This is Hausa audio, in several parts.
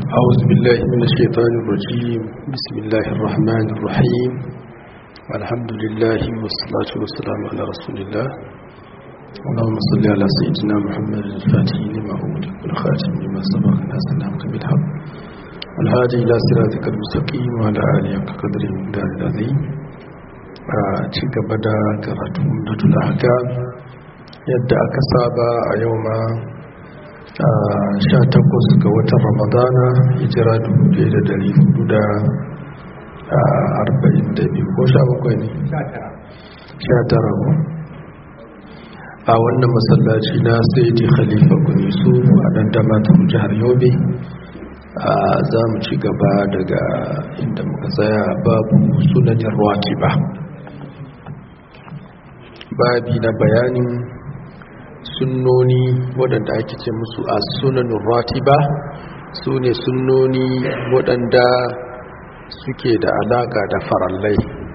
أعوذ بالله من الشيطان الرجيم بسم الله الرحمن الرحيم الحمد لله والصلاة والسلام على رسول الله اللهم صل على سيدنا محمد الفاتح لما أغلق والخاتم لما سبق الناس الحق بالحق والهادي إلى صراطك المستقيم وعلى آله قدر من دار العظيم أتيك بدا كراتم مدة الأحكام yadda aka saba a yau ma sha takwas ga watan ramadana hijira biyu ko sha bakwai ne? sha tara ko a wannan masallaci na sai di khalifa kunisu a dan damatar jihar yobe za mu ci gaba daga inda muka tsaya babu sunanin ruwaki ba babi na bayanin sunnoni waɗanda ake ce musu a sunanin ratiba su ne sunnoni waɗanda suke da alaƙa da farallai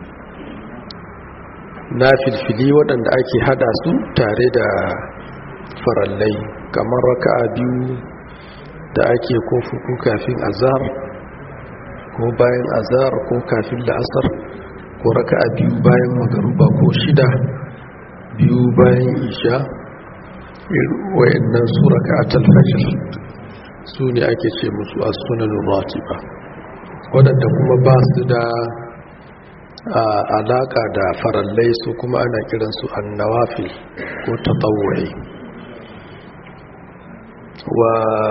na filfili waɗanda ake hada su tare da farallai kamar raka biyu da ake ko fuku kafin azar ko bayan azar ko kafin la'asar ko raka biyu bayan magaruba ko shida biyu bayan isha wayannan su raka'atul fajr su ne ake ce musu as-sunanur ratiba wadanda kuma ba su da alaka da farallai su kuma ana kiran su an-nawafil ko tatawwu'i wa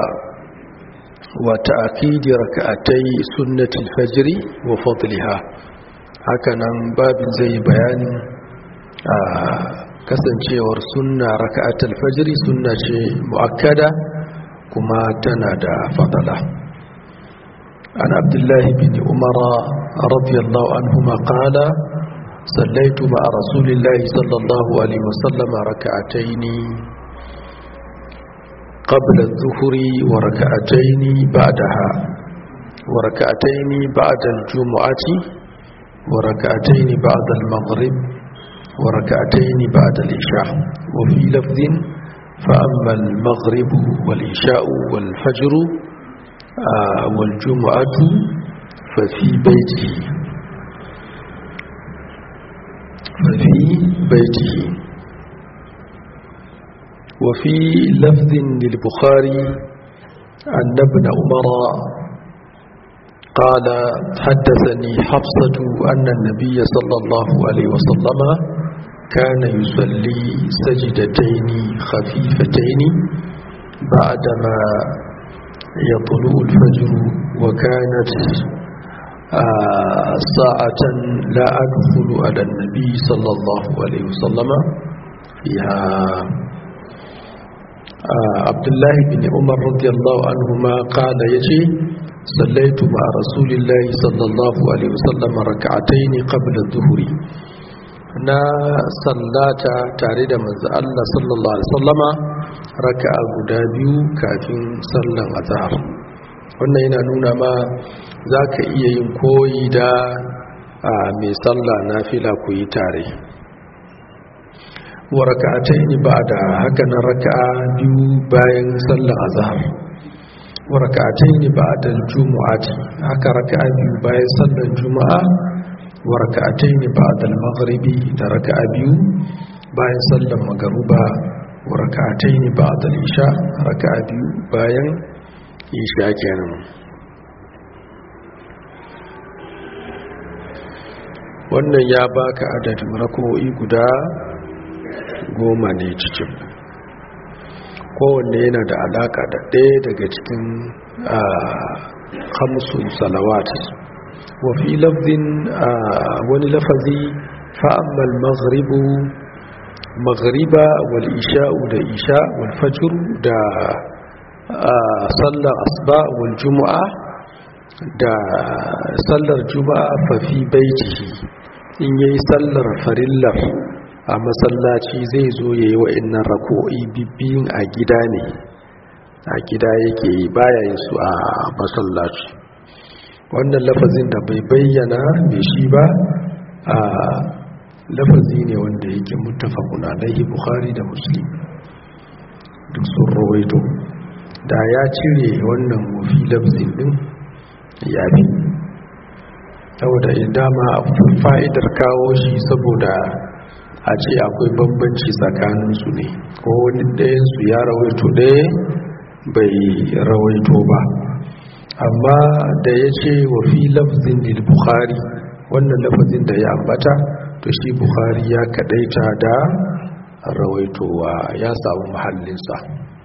wa ta'kidi raka'atai sunnatul fajr wa fadliha hakanan babin zai bayanin kasancewar sunna raka'atul fajri sunna ce muakkada kuma tana da fadala an abdullahi bin umar radiyallahu anhuma qala sallaitu ma'a rasulillahi sallallahu alaihi wasallam raka'atayn قبل الظهر وركعتين بعدها وركعتين بعد الجمعة وركعتين بعد المغرب وركعتين بعد العشاء وفي لفظ فأما المغرب والعشاء والفجر آه والجمعة ففي بيته ففي بيته وفي لفظ للبخاري أن ابن عمر قال حدثني حفصة أن النبي صلى الله عليه وسلم كان يصلي سجدتين خفيفتين بعدما يطلع الفجر وكانت آه ساعة لا أدخل على النبي صلى الله عليه وسلم فيها آه عبد الله بن عمر رضي الله عنهما قال يجي صليت مع رسول الله صلى الله عليه وسلم ركعتين قبل الظهر na sallata tare da manzo Allah sallallahu alaihi wasallama raka'a guda biyu kafin sallan azhar wannan yana nuna ma zaka iya yin koyi da mai sallah nafila ku yi tare wa raka'atayn ba'da haka nan raka'a biyu bayan sallan azhar wa raka'atayn ba'da al-jumu'ati haka raka'a biyu bayan sallan juma'a wa raka'atayn ba'da al-maghribi da raka'a biyu bayan sallan magruba wa raka'atayn ba'da al-isha raka'a biyu bayan isha kenan wannan ya baka adadin rak'o'i guda goma ne cikin kowanne yana da alaka da ɗaya daga cikin hamsin salawat wafi lafzin wani lafazi fa'ammal maghribu maghriba wal isha'u da isha wal fajr da sallar asba wal juma'a da sallar juma'a fafi baitihi in yayi sallar farillar a masallaci zai zo ya yi wa'innan rako'i bibbiyin a gida ne a gida yake baya yin su a masallaci wannan lafazin da bai bayyana mai shi ba a lafazi ne wanda yake mutafakun alaihi bukhari da muslim duk sun rawaito da ya cire wannan wafi lafzin din ya fi saboda dama fa'idar kawo shi saboda a ce akwai bambanci tsakaninsu ne ko wani ɗayansu ya rawaito ɗaya bai rawaito ba amma da ya ce wa fi lafzin lil bukhari wannan lafazin da ya ambata to shi bukhari ya kadaita da rawaitowa ya samu mahallinsa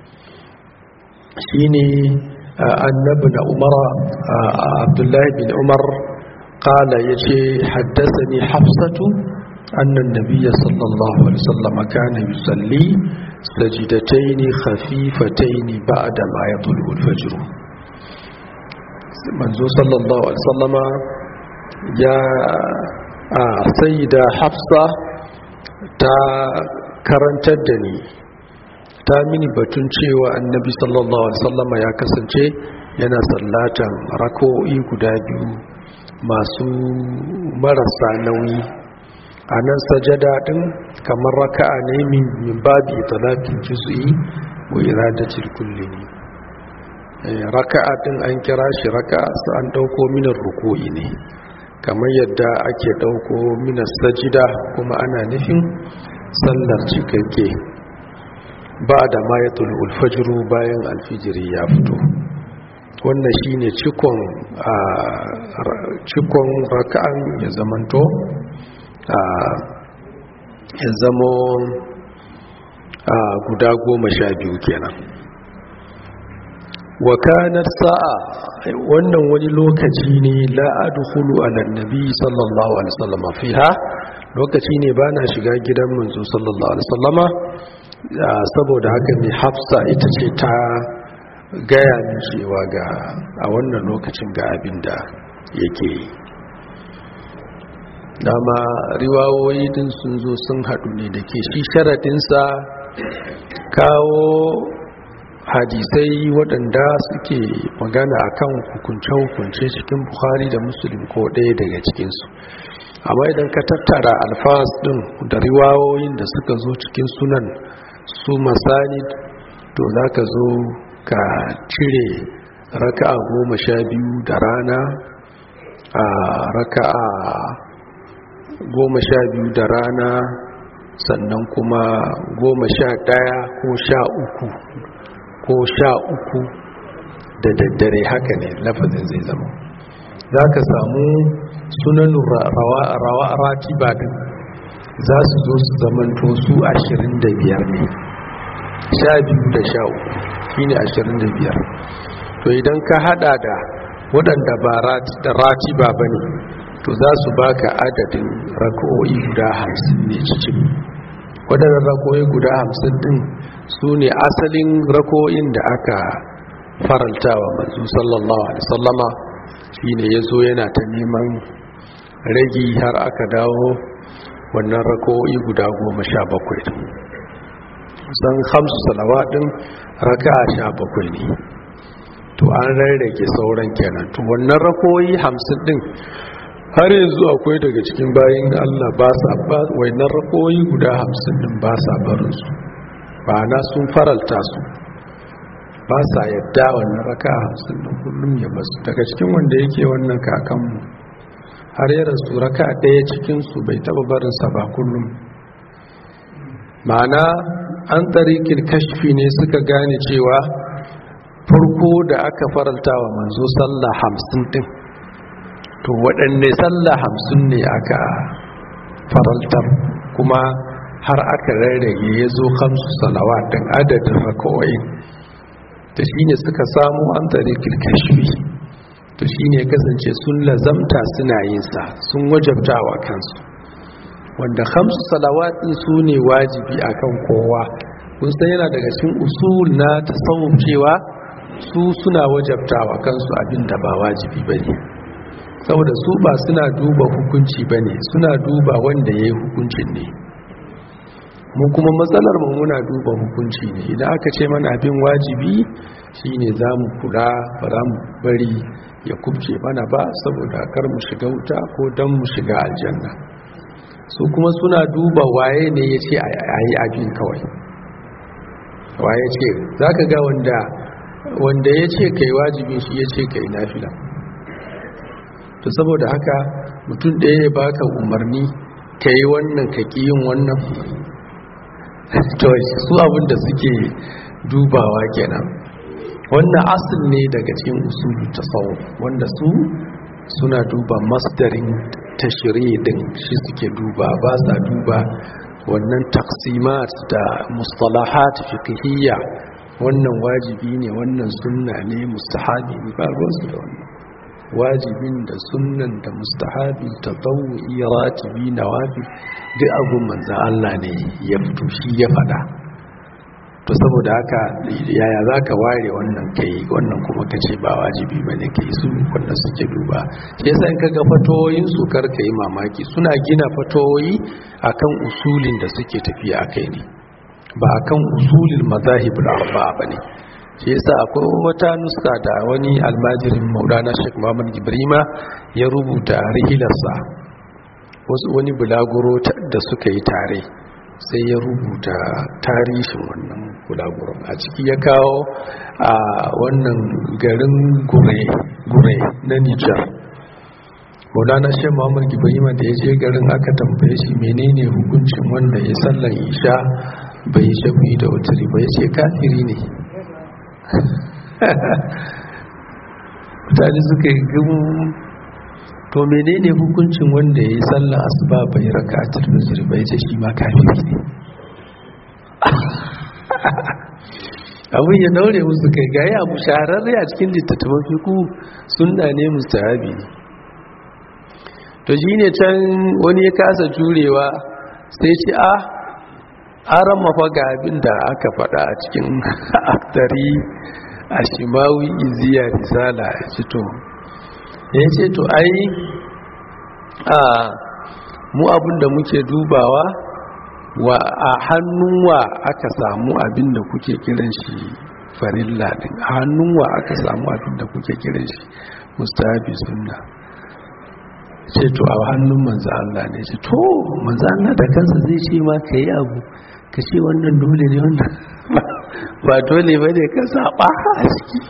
shi ne annabi na umar abdullahi bin umar kala ya ce haddasa ne hafsatu annan nabiya sallallahu alaihi wasallam kana yusalli sajidataini khafifataini ba'da ma yadul fajr manzo sallallahu alaihi wasallama ya a sayyida hafsa ta karantar da ni ta mini batun cewa annabi sallallahu alaihi wasallama ya kasance yana sallatan rako'i guda biyu masu marasa nauyi a nan sajada din kamar raka'a ne min babi talatin juz'i wa iradatul kulli ne raka'a din an kira shi raka'a su an dauko minar ruku'i ne kamar yadda ake dauko minar sajida kuma ana nufin sallar cikakke ba da mayatul ulfajiru bayan alfijiri ya fito wannan shine cikon cikon raka'an ya zamanto ya zamo guda goma sha biyu kenan wakanar sa'a wannan wani lokaci ne la'adu hulu alannabi sallallahu alaihi wasallama fiha lokaci ne ba na shiga gidan manzo sallallahu alaihi wasallama saboda haka ne hafsa ita ce ta gaya min cewa ga a wannan lokacin ga abin da yake yi dama riwawoyi din sun zo sun haɗu ne da ke shi sharaɗinsa kawo hadisai waɗanda suke magana akan hukunce-hukunce cikin buhari da musulun ko ɗaya daga cikinsu amma idan ka tattara alfas ɗin da riwawoyin da suka zo cikin sunan su masani to za ka zo ka cire raka'a goma sha biyu da rana a raka'a goma sha biyu da rana sannan kuma goma sha ɗaya ko sha uku ko sha uku da daddare haka ne lafazin zai zama za ka samu sunanin rawa ratiba din za su zo su zamanto su ashirin da biyar ne sha biyu da sha uku shi ne ashirin da biyar to idan ka hada da waɗanda ba ratiba ba ne to za su baka adadin rako'o'i guda hamsin ne cikin waɗannan rako'o'i guda hamsin din su ne asalin rako'in da aka farantawa manzo sallallahu alaihi sallama shi ne ya zo yana ta neman ragi har aka dawo wannan rako'o'i guda goma sha bakwai san hamsu salawa ɗin raka sha bakwai ne to an rarrage sauran kenan to wannan rako'o'i hamsin ɗin har yanzu akwai daga cikin bayan allah ba sa ba wannan rako'o'i guda hamsin ɗin ba sa barinsu ba na sun faralta su ba sa yadda wannan raka hamsin da kullum ya basu daga cikin wanda yake wannan kakanmu har yi rasu raka ɗaya cikinsu bai taɓa barinsa ba kullum ma'ana an tsarikin kashfi ne suka gane cewa farko da aka faralta wa manzo sallah hamsin ɗin to waɗanne sallah hamsin ne aka faraltar kuma har aka rarrage ya zo kamsu salawatin adadin raka'o'in ta shi ne suka samu an tsare kirkashfi to shi ne kasance sun lazamta suna yinsa sun wajabtawa kansu wanda kamsu salawatin su ne wajibi akan kowa kun san yana daga cikin usul na tasawuf cewa su suna wajabtawa kansu abin da ba wajibi ba ne saboda su ba suna duba hukunci ba ne suna duba wanda ya yi hukuncin ne mu kuma matsalar mu muna duba hukunci ne idan aka ce mana abin wajibi shine za mu kula ba za mu bari ya kubce mana ba saboda kar mu shiga wuta ko don mu shiga aljanna su kuma suna duba waye ne ya ce a yi abin kawai waye ce za ka ga wanda wanda ya ce kai wajibin shi ya ce kai nafila to saboda haka mutum ɗaya ya baka umarni ka yi wannan ka ƙi yin wannan to su abinda suke dubawa kenan wannan asil ne daga cikin usulu tasawu wanda su suna duba masdarin tashiri din shi suke duba ba sa duba wannan taksimat da mustalahat fiqhiyya wannan wajibi ne wannan sunna ne mustahabi ne ba ruwansu da wannan wajibin da sunnan da mustahabi tatawwi ratibi nawafi duk abun manzo Allah ne ya fito shi ya fada to saboda haka yaya zaka ware wannan kai wannan kuma kace ba wajibi bane kai su wanda suke duba sai sai kaga fatoyin su karka yi mamaki suna gina fatoyi akan usulin da suke tafiya akai ne ba akan usulil mazahibul arba'a bane shi yasa akwai wata nuska da wani almajirin maulana sheikh muhammad ibrima ya rubuta rihilarsa wani bulaguro da suka yi tare sai ya rubuta tarihin wannan bulaguron a ciki ya kawo a wannan garin gure na nijar maulana sheikh muhammad ibrima da ya je garin aka tambaye shi menene hukuncin wanda ya sallan isha bai shafi da wuturi ba ya ce kafiri ne mutane suka yi gamu to menene hukuncin wanda ya yi sallah asuba bai raka a turmizir bai ce shi ma kafiri ne abin ya daure musu kai gaya abu shahararre a cikin littattafan fiku sunna ne mustahabi ne to shi ne can wani ya kasa jurewa sai ce a aran mafaga abin da aka faɗa a cikin aktari a shimawi iziya risala ya ce to ya ce to ai a mu abin da muke dubawa wa a hannun wa aka samu abin da kuke kiran shi farilla din a hannun wa aka samu abin da kuke kiran shi mustahabi sunna ce to a hannun manzo Allah ne ce to manzo Allah da kansa zai ce ma kai abu ka ce wannan dole ne wannan ba dole ba ne ka saba a ciki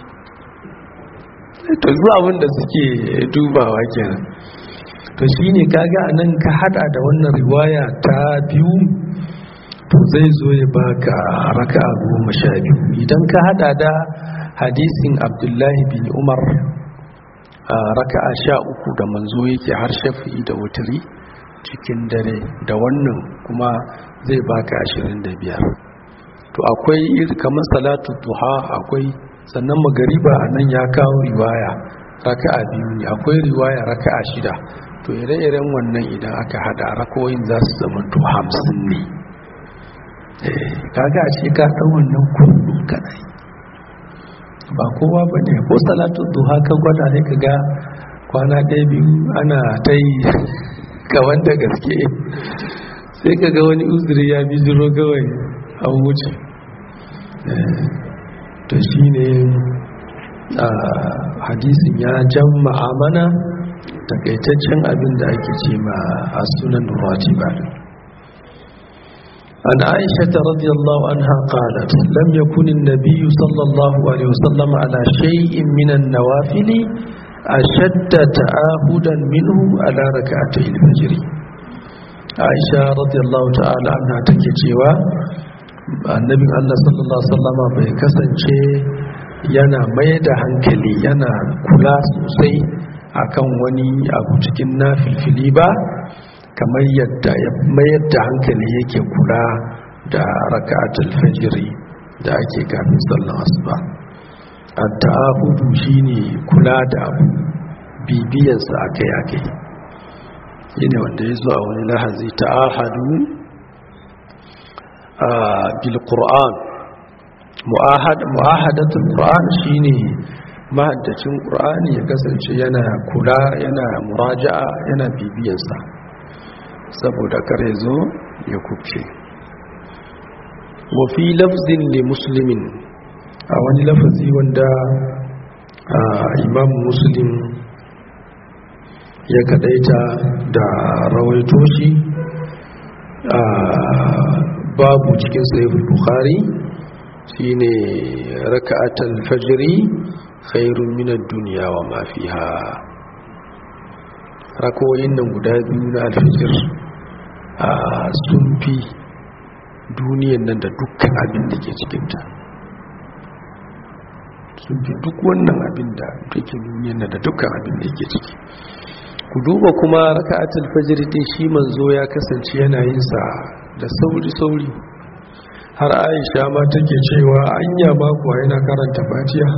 to zuwa abin da suke dubawa kenan to shine kaga anan ka hada da wannan riwaya ta biyu to zai zo ya baka raka goma sha biyu idan ka hada da hadisin abdullahi bin umar raka'a sha uku da manzo yake har shafi'i da wuturi cikin dare da wannan kuma zai baka ashirin da biyar to akwai kamar salatu duha akwai sannan magariba a nan ya kawo riwaya raka'a biyu ne akwai riwaya raka'a shida to ire-iren wannan idan aka hada rakoyin za su zama to hamsin ne kaga a ce ka ɗan wannan kudu kadai ba kowa ba ne ko salatu duha ka gwada ne ka ga kwana ɗaya biyu ana ta yi kawan da gaske sai ka ga wani uzuri ya bi zuro kawai an wuce to shi ne hadisin ya jama'a mana takaitaccen abin da ake ce ma a sunan ratiba عن عائشة رضي الله عنها قالت لم يكن النبي صلى الله عليه وسلم على شيء من النوافل أشد تعاهدا منه على ركعتي الفجر عائشة رضي الله تعالى عنها تكتشوا النبي الله صلى الله عليه وسلم بيكسنشي yana mai da hankali yana kula sosai akan wani abu cikin na filfili ba kamar yadda ya mayar da hankali yake kula da raka'atul fajri da ake kafin sallar asuba at-ta'ahudu shine kula da abu bibiyan sa akai akai yana wanda ya zo a wani lahazi ta'ahadu bil qur'an mu'ahad mu'ahadatul qur'an shine mahaddacin qur'ani ya kasance yana kula yana muraja'a yana bibiyan sa saboda kare zo ya kubce wafi lafzin li muslimin a wani lafazi wanda imam muslim ya kadaita da rawaito shi babu cikin sahihul bukhari shine raka'atul fajri khairun min ad-dunya wa ma fiha rakoyin nan guda biyu na alfijir a sun fi duniyan nan da dukkan abin da ke cikinta sun fi duk wannan abin da take duniyan nan da dukkan abin da ke ciki ku duba kuma raka'atul fajr din shi manzo ya kasance yana yin sa da sauri sauri har Aisha ma take cewa anya ba kuwa yana karanta Fatiha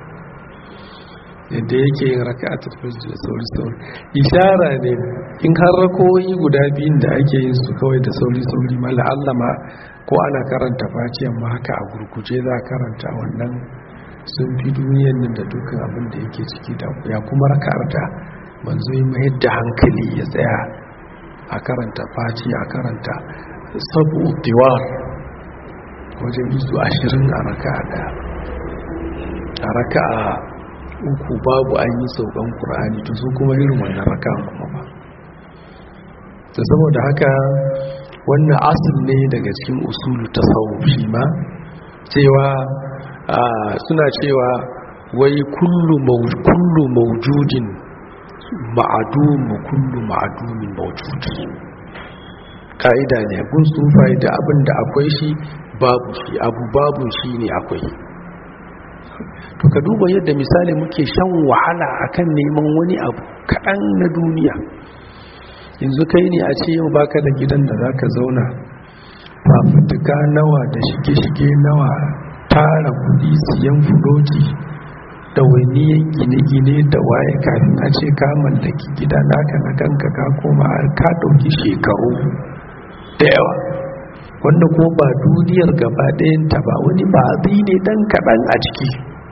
yadda yake yin raka'atul fajr da sauri sauri ishara ne in har rakoyi guda biyun da ake yin su kawai da sauri sauri mala Allah ma ko ana karanta Fatiha ma haka a gurguje za a karanta wannan sun fi duniyan nan da dukkan abin da yake ciki da ya kuma raka'arta manzo yi mayar da hankali ya tsaya a karanta faci a karanta sabu diwar wajen izu ashirin a raka da a raka a uku babu an yi saukan ƙura'ani to su kuma irin wannan raka kuma ba ta saboda haka wannan asil ne daga cikin usulu ta shi ma cewa suna cewa wai kullu maujudin ma'adumu kullu ma'adumin mawjud ka'ida ne gun sufai da abin da akwai shi babu shi abu babu shi ne akwai to ka duba yadda misali muke shan wahala akan neman wani abu kaɗan na duniya yanzu kai ne a ce yau baka da gidan da zaka zauna fafutuka nawa da shige-shige nawa tara kudi siyan fuloji ɗawainiyan gine-gine da waye kafin a ce ka mallaki gida naka na kanka ka koma ka ɗauki shekaru da yawa wanda ko ba duniyar gaba ɗayanta ba wani ba zai ne ɗan kaɗan a ciki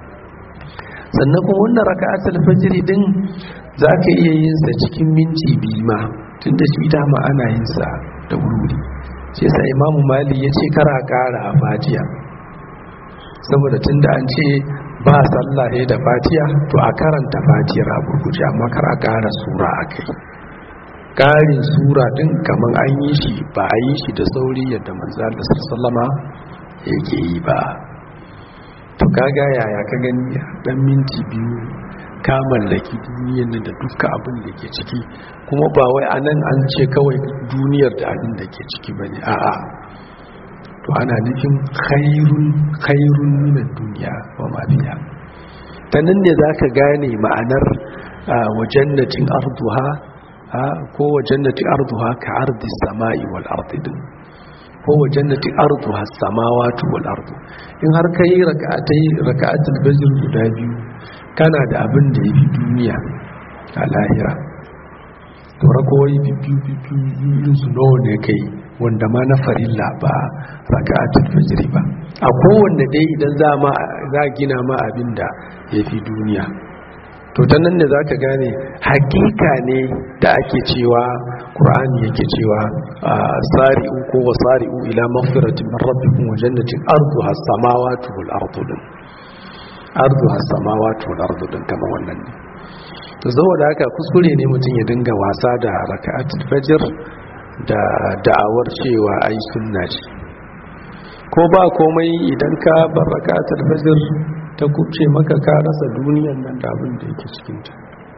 sannan kuma wannan raka asal fajiri ɗin za ka iya yin sa cikin minti biyu ma tun da shi dama ana yin sa da wuri sai sa imamu mali ya ce kara ƙara a fajiya saboda tun da an ce ba sallah ne da fatiya to a karanta fatiyar a gurguje amma kar a ƙara sura a kai ƙarin sura ɗin kamar an yi shi ba a yi shi da sauri yadda manzal da sallama yake yi ba to kaga yaya ka gani dan minti biyu ka mallaki duniyar nan da duka abin da ke ciki kuma ba wai anan an ce kawai duniyar da abin da ke ciki bane a'a to ana nufin khairun khairun minan duniya wa ma biya ta nan ne zaka gane ma'anar wa jannatin arduha ko wa jannatin arduha ka ardi samai wal ardi din ko wa jannatin arduha samawati wal ardu in har kai rak'atai rak'atul fajr guda biyu kana da abin da yafi duniya a lahira to rakowai biyu biyu su nawa ne kai wanda ma na farilla ba raka'atul fajr ba a kowanne dai idan za ma za gina ma abinda yafi duniya to ta nan ne zaka gane hakika ne da ake cewa qur'ani yake cewa sari'u ko wasari'u ila maghfiratin min rabbikum wa jannatin arduha as-samawati wal ardu arduha as-samawati wal ardu kama wannan ne to saboda haka kuskure ne mutum ya dinga wasa da raka'atul fajr da da'awar cewa ai sunna ce ko ba komai idan ka bar rakatul fajr ta kubce maka ka rasa duniyar nan da abin da yake cikin ta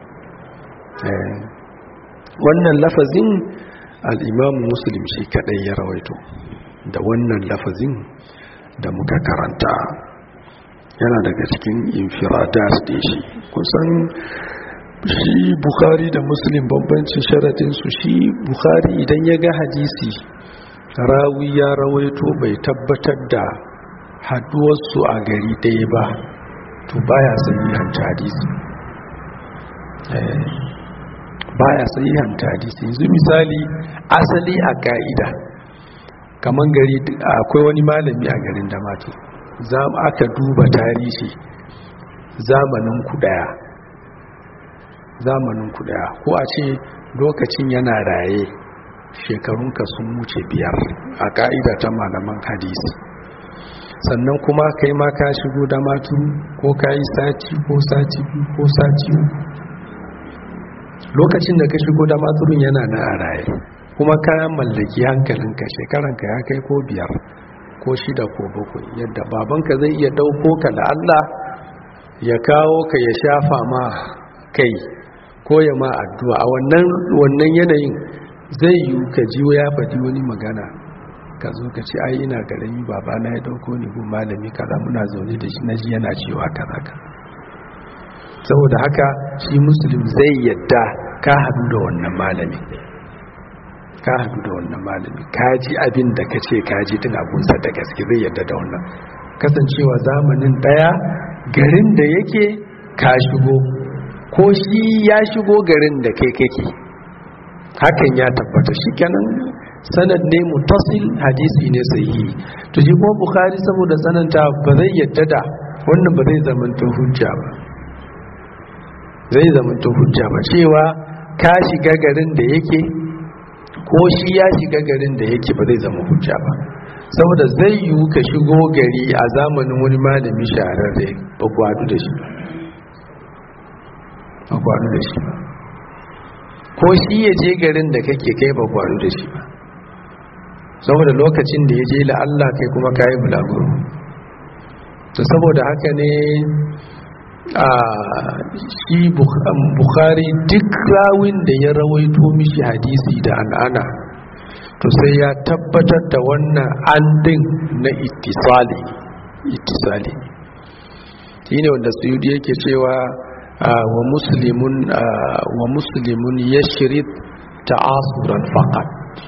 wannan lafazin al-imam muslim shi kadai ya rawaito da wannan lafazin da muka karanta yana daga cikin infiradat da shi kusan shi bukhari da muslim bambancin sharatinsu shi bukhari idan ya ga hadisi rawi ya rawaito bai tabbatar da haduwarsu a gari ɗaya ba to baya sahihanta hadisi baya sahihanta hadisi yanzu misali asali a ka'ida kamar gari akwai wani malami a garin damato za aka duba tarihi zamanin ku daya zamanin ku daya ko a ce lokacin yana raye shekarunka sun wuce biyar a ka'ida ta malaman hadisi sannan kuma kai ma ka shigo da maturu ko ka yi sati ko sati biyu ko sati uku lokacin da ka shigo da maturun yana na a raye kuma ka mallaki hankalinka shekaranka ya kai ko biyar ko shida ko bakwai yadda babanka zai iya ɗauko ka da Allah ya kawo ka ya shafa ma kai ko ya ma addu'a a wannan yanayin zai yi ka ji ya faɗi wani magana ka zo ka ce ai ina garami babana ya ɗauko ni gun malami kaza muna zaune da shi na ji yana cewa kaza ka saboda haka shi musulun zai yadda ka haɗu da wannan malami ka haɗu da wannan malami ka ji abin da ka ce ka ji din abunsa da gaske zai yadda da wannan kasancewa zamanin ɗaya garin da yake ka shigo ko shi ya shigo garin da kai kake hakan ya tabbata shi kenan sanad ne mutasil hadisi ne sahihi to shi kuma bukhari saboda sananta ba zai yadda da wannan ba zai zamanta hujja ba zai zamanta hujja ba cewa ka shiga garin da yake ko shi ya shiga garin da yake ba zai zama hujja ba saboda zai yiwu ka shigo gari a zamanin wani malami shahararre ba gwadu da shi ba gwadu da shi ba ko shi ya je garin da kake kai ba gwadu da shi ba saboda lokacin da ya je la'alla kai kuma kayi bulaguro to saboda haka ne a shi bukhari duk rawin da ya rawaito mishi hadisi da an'ana to sai ya tabbatar da wannan an din na ittisali ittisali shine wanda suyudi yake cewa wa muslimun wa muslimun yashrid ta'asuran faqat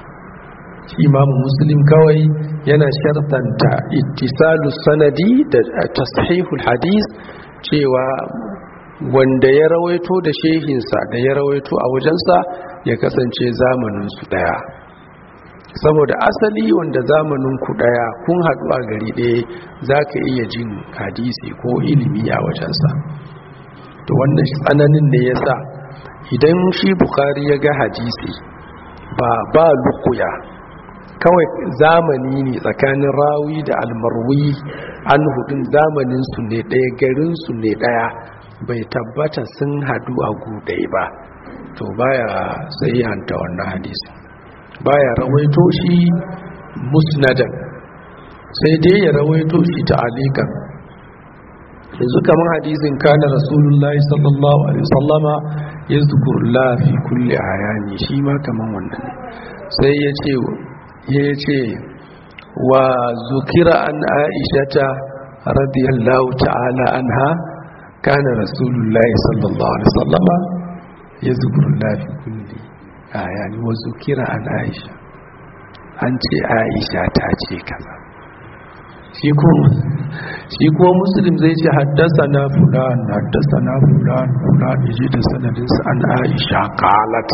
imam muslim kawai yana shartanta ittisalu sanadi da tashihul hadis cewa wanda ya rawaito da shehinsa da ya rawaito a wajensa ya kasance zamaninsu daya saboda asali wanda zamanin ku daya kun haɗu a gari ɗaya za ka iya jin hadisi ko ilimi a wajensa to wannan tsananin ne ya sa idan shi bukari ya ga hadisi ba ba lukuya kawai zamani ne tsakanin rawi da almarwi an hudun zamaninsu ne ɗaya garinsu ne ɗaya bai tabbata sun hadu a gudai ba to baya sai hanta wannan hadisi baya rawaito shi musnadan sai dai ya rawaito shi ta alikan yanzu kamar hadisin kana rasulullahi sallallahu alaihi wasallama ya zukurla fi kulle ayani shi ma kamar wannan sai ya ce ya ce wa zukira an aishata radiyallahu ta'ala anha kana rasulullahi sallallahu alaihi wasallama ya zukurla fi kulle ayani wa zukira an aisha an ce aisha ta ce kaza shi kuma muslim zai ce haddasa na fulan haddasa na fulan fulan iji da sanadinsa an aisha kalat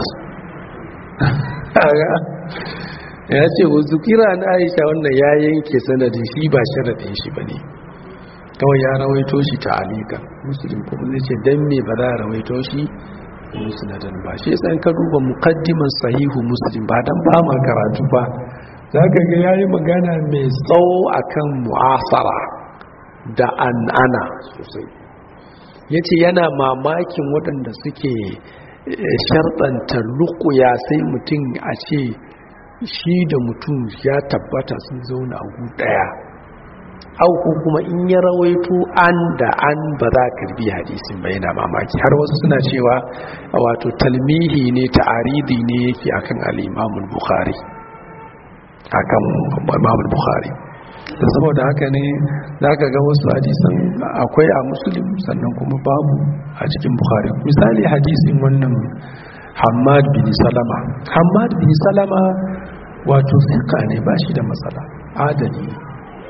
ya ce wasu kira na aisha wannan ya yanke sanadin shi ba sharaɗin shi ba ne kawai ya rawaito shi ta alika muslim kuma zai ce don me ba za a rawaito shi musnadan ba shi san ka duba mukaddiman sahihu muslim ba dan ba ma karatu ba za ka ga yayi magana mai tsawo akan mu'asara da an'ana sosai yace yana mamakin waɗanda suke sharɗanta lukuya sai mutum a ce shi da mutum ya tabbata sun zauna a gu ɗaya au ko kuma in ya rawaito an da an ba za ka karbi hadisin ba yana mamaki har wasu suna cewa wato talmihi ne ta'aridi ne yake akan al-Imam bukhari akan Imam bukhari da saboda haka ne zaka ga wasu hadisan akwai a muslim sannan kuma babu a cikin bukhari misali hadisin wannan Hammad bin Salama Hammad bin Salama wato sika ne ba shi da matsala adali ne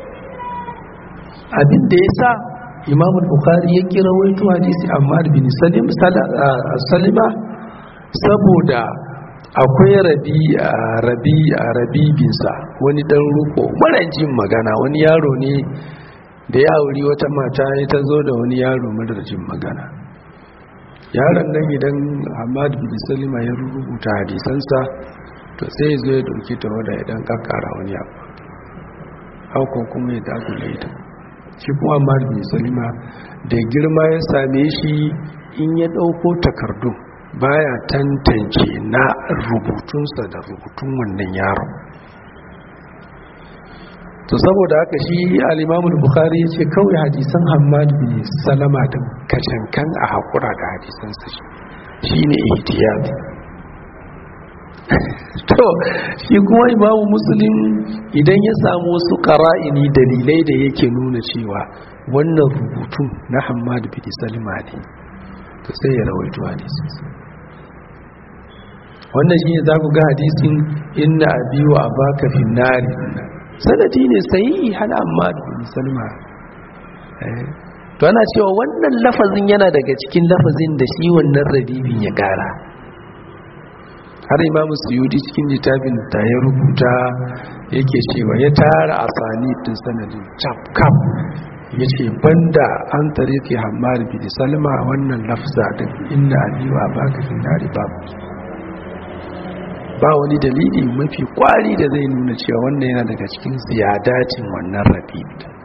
abin da ya sa imam bukhari ya kira waito hadisi amma bin salim salima saboda akwai rabi rabi rabibinsa wani dan ruko jin magana wani yaro ne da ya auri wata mata ya ta zo da wani yaro jin magana yaron nan idan hamad bin salima ya rubuta hadisansa to sai zo ya dauki ta wadda idan kakkara wani abu haukon kuma ya dagula ita shi kuma Ahmad bin Salima da girma ya same shi in ya ɗauko takardun baya tantance na rubutunsa da rubutun wannan yaron to saboda haka shi al-Imam bukhari ya ce kawai hadisan Hammad bin Salama da kacankan a hakura da hadisan su shine ihtiyat to shi kuma Imam Muslim idan ya samu wasu qara'ini dalilai da yake nuna cewa wannan rubutun na Hammad bin Salama ne to sai ya rawaito hadisin wannan shi ne za ku ga hadisin inna abi wa abaka fi nari sanadi ne sai hana amma da salma to ana cewa wannan lafazin yana daga cikin lafazin da shi wannan rabibin ya gara har imamu suyudi cikin littafin da ya rubuta yake cewa ya tara asani din sanadin cap cap ya ce banda an tare ke hamar bin salma wannan lafza din inna abi wa abaka fi nari babu ba wani dalili mafi kwari da zai nuna cewa wannan yana daga cikin ziyadacin wannan rabi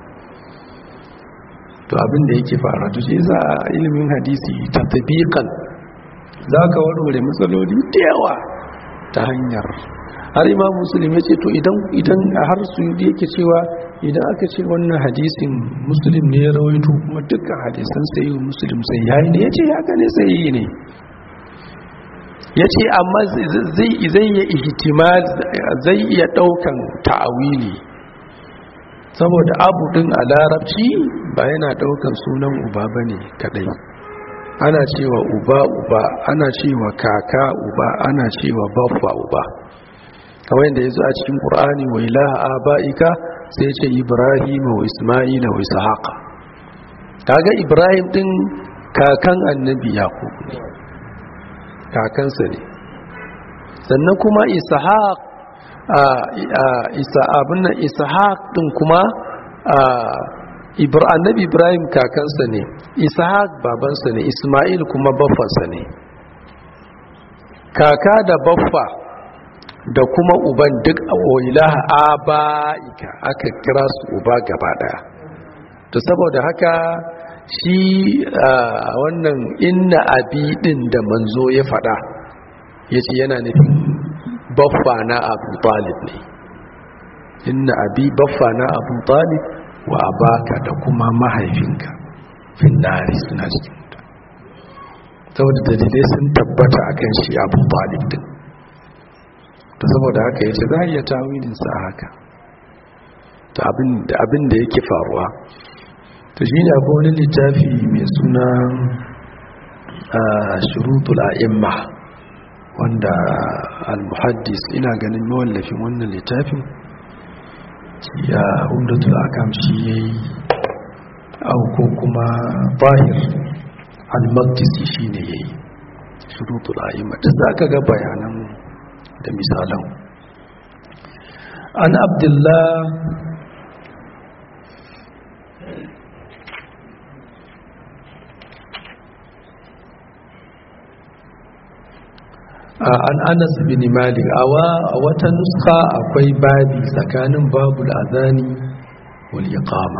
to abin da yake fara to shi za a ilimin hadisi ta tabiqan za ka warware matsaloli da yawa ta hanyar har imam muslim ya ce to idan idan har su yake cewa idan aka ce wannan hadisin muslim ne ya rawaito kuma dukkan hadisan sai muslim sai yayi ne ya ce haka ne sai ne ya ce amma zai iya ihtimal zai iya daukan ta'awili saboda abu din a larabci ba yana daukan sunan uba bane kadai ana cewa uba uba ana cewa kaka uba ana cewa baffa uba kamar yadda yazo a cikin qur'ani wa ilaha abaika sai ce ibrahim wa isma'ila wa ishaqa kaga ibrahim din kakan annabi yaqub ne kakansa ne sannan kuma ishaq isa abin nan ishaq din kuma annabi ibrahim kakansa ne ishaq babansa ne isma'il kuma baffansa ne kaka da baffa da kuma uban duk ilaha aba'ika aka kira su uba gaba daya to saboda haka shi wannan inna abi din da manzo ya fada ya ce yana nufin baffa na abu talib ne inna abi baffa na abu talib wa abaka da kuma mahaifinka finnari suna cikin wuta saboda dalilai sun tabbata akan shi abu talib din ta saboda haka ya ce za a iya tawilinsa a haka ta abin da yake faruwa ta shi ne akwai wani littafi mai suna shurutul a'imma wanda al-muhaddis ina ganin mawallafin wannan littafin ya umdatul akam shi yayi au ko kuma bahir al-maqdisi shine yayi shurutul a'imma duk zaka ga bayanan da misalan an abdullah an anas bin malik awa a wata nuska akwai babi tsakanin babul azani wal iqama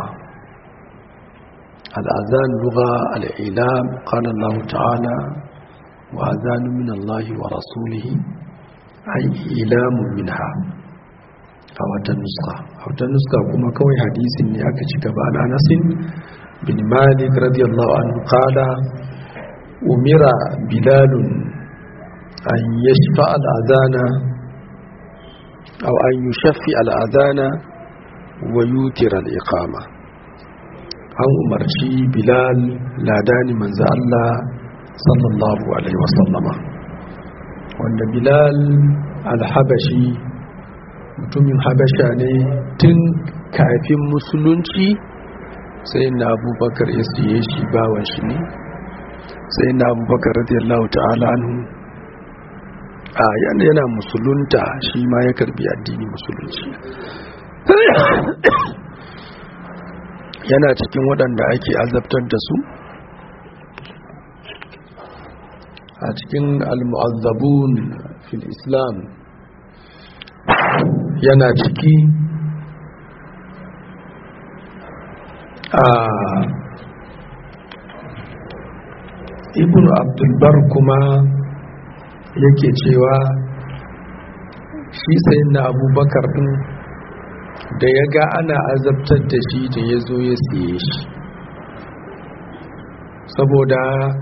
al azan lugha al ilam qala allah ta'ala wa azanu min allah wa rasulihi ay ilamu minha a wata nuska a wata nuska kuma kawai hadisin ne aka ci gaba an anasin bin malik radiyallahu anhu qala umira bilalun أن يشفع الأذان أو أن يشفع الأذان ويوتر الإقامة أن أمرشي بلال لاداني من الله صلى الله عليه وسلم وأن بلال الحبشي mutumin habasha ne tun kafin musulunci sai na abubakar ya siye shi bawan shi ne sai na abubakar radiyallahu ta'ala anhu a yana yana musulunta shi ma ya karbi addini musulunci yana cikin waɗanda ake azabtar da su a cikin al-mu'azzabun fil islam yana ciki a ibn abdulbar kuma yake cewa shi sai na abubakar din da ya ga ana azabtar da shi da ya zo ya siye shi saboda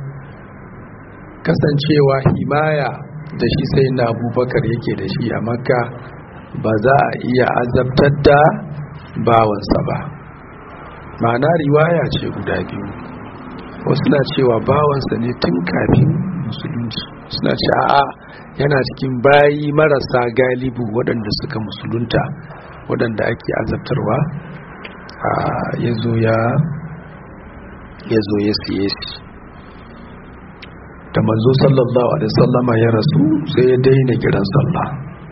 kasancewa himaya da shi sai na abubakar yake da shi a makka ba za a iya azabtar da bawansa ba ma'ana riwaya ce guda biyu wasu na cewa bawansa ne tun kafin musulunci suna ce a'a yana cikin bayi marasa galibu waɗanda suka musulunta waɗanda ake azabtarwa ya zo ya ya siye shi da manzo sallallahu alaihi sallama ya rasu sai ya daina kiran sallah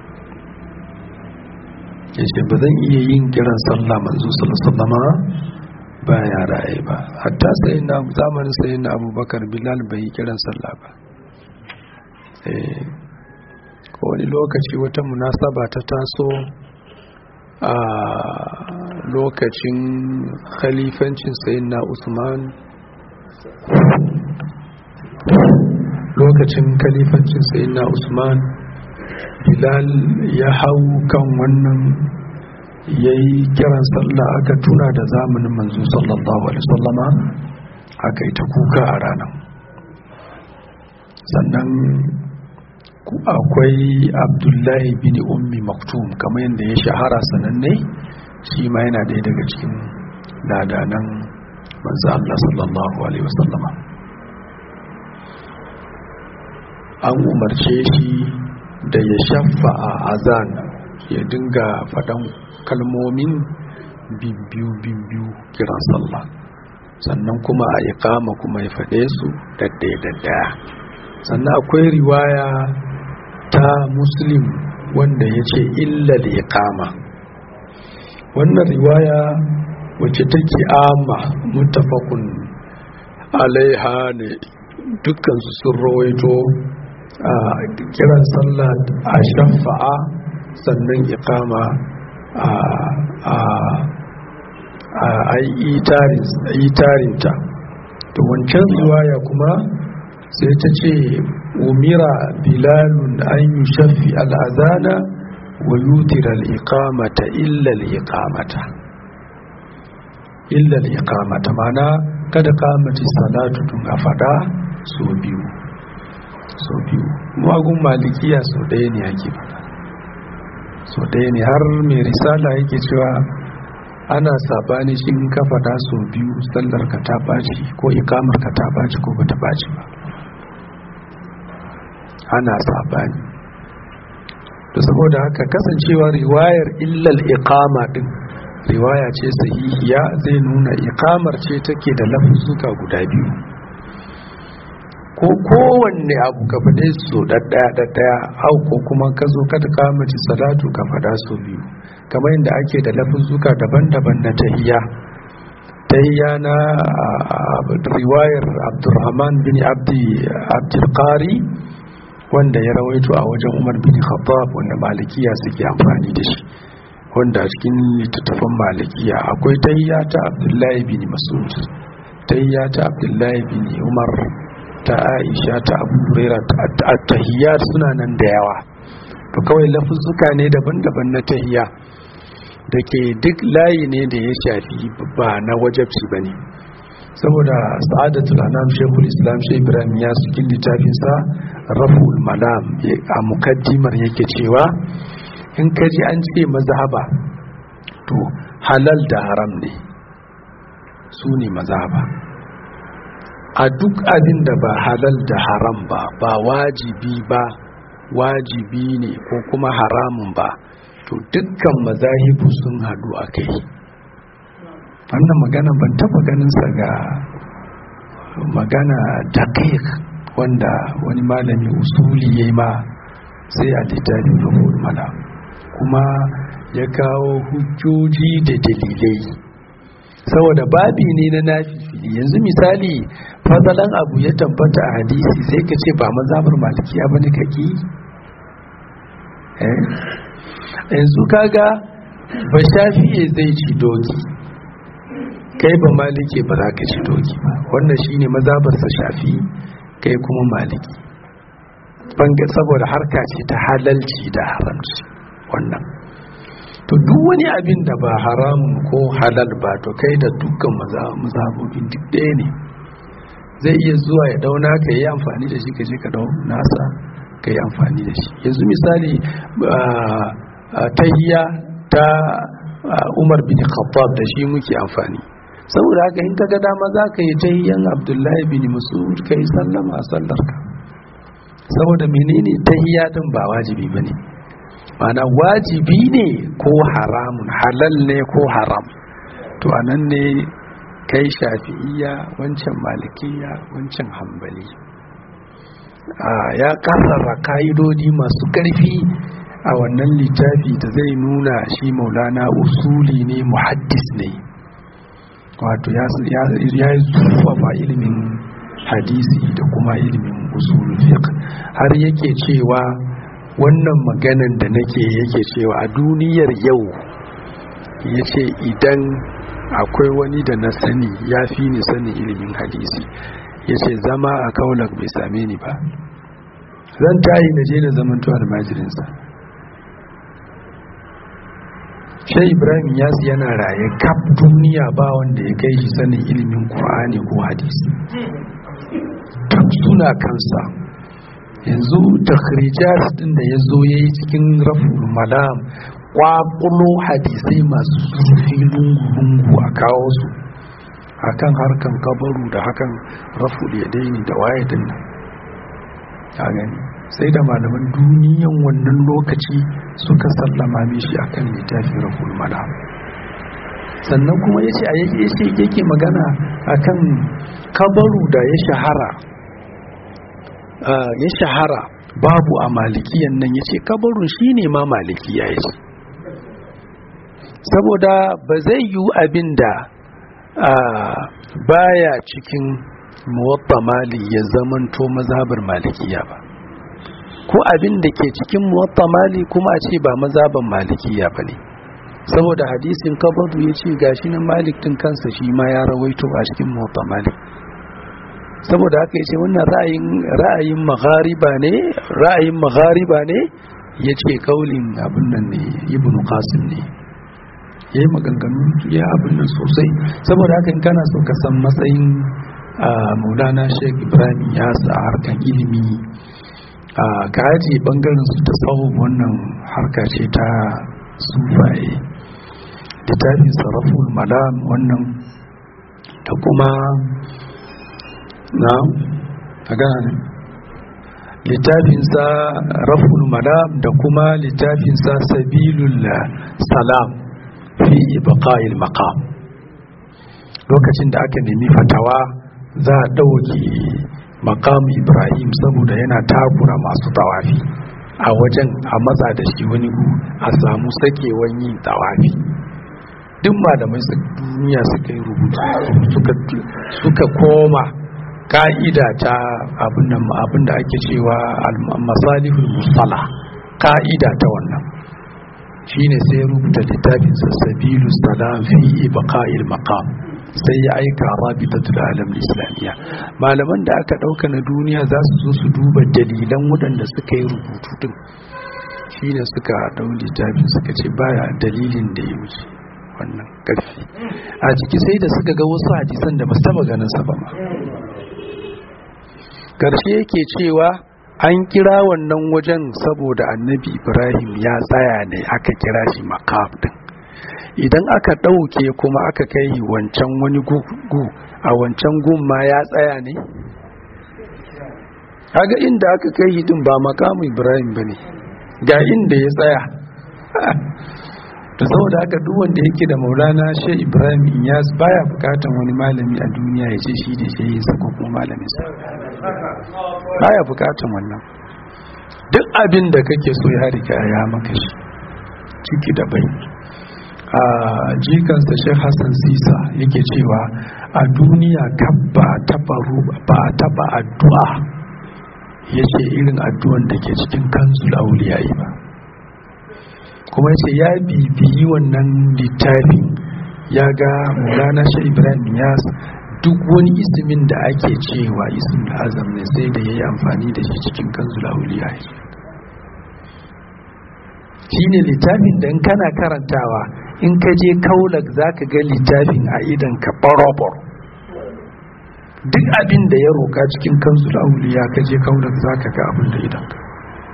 ya ce ba zan iya yin kiran sallah manzo sallallahu sallama ba ya raye ba hatta sai na zamanin sai na abubakar bilal bai yi kiran sallah ba wani lokaci wata munasaba ta taso a lokacin khalifancin sayin na usman lokacin khalifancin sayin na usman bilal ya hau kan wannan ya yi kiran sallah aka tuna da zamanin manzo sallallahu alaihi sallama aka yi ta kuka a ranar sannan akwai abdullahi bin ummi maktum kamar yadda ya shahara sananne shi ma yana ɗaya daga cikin ladanan manzo Allah sallallahu alaihi wasallama an umarce shi da ya shafa a azan ya dinga faɗan kalmomin bimbiyu bimbiyu kiran sallah sannan kuma a iqama kuma ya faɗe su daddaya daddaya sannan akwai riwaya ta muslim wanda ya ce illal iqama wannan riwaya wacce take ama mutafakun alaiha ne dukkansu sun rawaito a kiran sallah a shafa'a sannan iqama a itarinta to wancan riwaya kuma sai ta ce umira bilalun an yi shafi al'azana wa yutir al'iƙamata illal iƙamata illal iƙamata mana kada kamaci salatu tun a fada so biyu so biyu magun malikiya so ɗaya ne ake fada so ɗaya ne har mai risala yake cewa ana sabani shi in ka fada so biyu sallar ka ta baci ko ikamar ka ta baci ko ba ta baci ba ana sabani da saboda haka kasancewa riwayar illal iqama din riwaya ce sahihiya zai nuna iqamar ce take da lafuzzuka guda biyu ko kowanne abu ka faɗe su ɗaɗɗaya ɗaɗɗaya au ko kuma ka zo kada kamaci salatu ka faɗa su biyu kamar yadda ake da lafuzzuka daban-daban na tahiya tahiya na riwayar abdurrahman bin abdi abdulkari wanda ya rawaito a wajen umar bin khattab wanda malikiya suke amfani da shi wanda a cikin littattafan malikiya akwai tahiya ta abdullahi bin masud tahiya ta abdullahi bin umar ta aisha ta abu huraira ta tahiyyar suna nan da yawa to kawai lafuzzuka ne daban-daban na tahiyya da ke duk layi ne da ya shafi ba na wajabci ba ne saboda sa'adatul anam shekul islam shek ibrahim ya cikin littafinsa raful malam a mukaddimar yake cewa in ka ji an ce mazhaba to halal da haram ne su ne mazhaba a duk abin da ba halal da haram ba ba wajibi ba wajibi ne ko kuma haramun ba to dukkan mazahibu sun hadu a kai wannan magana ban taba ganinsa ga magana daqiq wanda wani malami usuli ya ma sai a littafin rufin mala kuma ya kawo hujjoji da dalilai saboda babi ne na nafi yanzu misali fadalan abu ya tabbata a hadisi sai ka ce ba mazhabar malikiya bane kake eh yanzu kaga ba shafi'e zai ci doki kai ba maliki ba za ka ci doki ba wannan shine mazhabar sa shafi kai kuma maliki banga saboda harka ce ta halalci da haramci wannan to to duk wani abin da ba haramun ko halal ba to kai da dukkan mazhabobin duk ɗaya ne zai iya zuwa ya dauna ka yi amfani da shi ka je ka dau nasa ka yi amfani da shi yanzu misali tahiyya ta umar bin khattab da shi muke amfani saboda haka in ka ga dama za ka yi tahiyyan abdullahi bin mas'ud ka yi sallama a sallarka saboda menene tahiyya din ba wajibi bane mana wajibi ne ko haramun halal ne ko haram to anan ne kai shafi'iya wancan malikiya wancan hambali ya karrara ka'idodi masu ƙarfi a wannan littafi da zai nuna shi maulana usuli ne muhaddis ne wato ya yi zurfafa ilimin hadisi da kuma ilimin usulun fiqh har yake cewa wannan maganan da nake yake cewa a duniyar yau ya ce idan akwai wani da na sani ya fi ni sani ilimin hadisi ya ce zama a kaunar bai same ni ba zan tayi na je na zamanto almajirinsa shai ibrahim yasu yana raye kaf duniya ba wanda ya kai shi sanin ilimin ƙur'ani ko hadisi duk suna kansa yanzu takhrijat din da ya zo ya yi cikin raful malam kwakulo hadisai masu zurfi lungu-lungu a kawo su akan harkan kabaru da hakan raful ya daini da waye din nan a gani sai da malaman duniyan wannan lokaci suka sallama mishi akan littafin raful malam sannan kuma ya ce a yake magana akan kabaru da ya shahara ya shahara babu a malikiyan nan ya ce kabarun shi ne ma malikiya ya ce saboda ba zai yi abin da baya cikin muwatta mali ya zamanto mazhabar malikiya ba ko abin da ke cikin muwatta mali kuma a ce ba mazhabar malikiya ba ne saboda hadisin kabaru ya ce gashi na malik din kansa shi ma ya rawaito a cikin muwatta malik saboda haka yace wannan ra'ayin ra'ayin maghariba ne ra'ayin maghariba ne yace kaulin abin nan ne ibnu qasim ne yayi maganganu ya abin nan sosai saboda haka in kana so ka san matsayin Maulana Sheikh Ibrahim ya sa harkan ilimi ka aje bangaren su ta tsawo wannan harka ce ta sufaye littafin sarraful malam wannan da kuma na a gane littafinsa raful madam da kuma littafinsa sabilul salam fi ibqa'il maqam lokacin da aka nemi fatawa za a ɗauki maqam ibrahim saboda yana takura masu tawafi a wajen a matsa da shi wani gu a samu sakewan yin tawafi duk malamai duniya suka yi rubutu suka koma ka'ida ta abin da ake cewa masalihul musala ka'ida ta wannan shine sai ya rubuta littafin sabilu salam fi ibqa'il maqam sai ya aika rabitatul alam islamiyya malaman da aka dauka na duniya za su zo su duba dalilan waɗanda suka yi rubutu din shine suka dau littafin suka ce baya dalilin da ya wuce wannan karfi a ciki sai da suka ga wasu hadisan da ba su taba ganin sa ba ma karshe yake cewa an kira wannan wajen saboda annabi ibrahim ya tsaya ne aka kira shi makaf din idan aka ɗauke kuma aka kai wancan wani gugu a wancan gun ma ya tsaya ne kaga inda aka kai din ba makamu ibrahim ba ne ga inda ya tsaya da saboda haka duk wanda yake da maulana shi ibrahim iyas baya bukatan wani malami a duniya ya ce shi da shi yin sa ko kuma malamin sa baya bukatan wannan duk abin da kake so ya riga ya maka shi ciki da bai a jikansa shi hassan sisa yake cewa a duniya kan ba taba ba taba addu'a yace irin addu'an da ke cikin kanzul auliyayi ba kuma yace ya bibiyi wannan littafin ya ga Maulana Sheikh Ibrahim Yas duk wani ismin da ake cewa ismin azam ne sai da yayi amfani da shi cikin kanzul auliya shine littafin da in kana karantawa in ka je kaulak za ka ga littafin a idan ka barobor duk abin da ya roka cikin kansu auliya ka je kaulak za ka ga abin da idan ka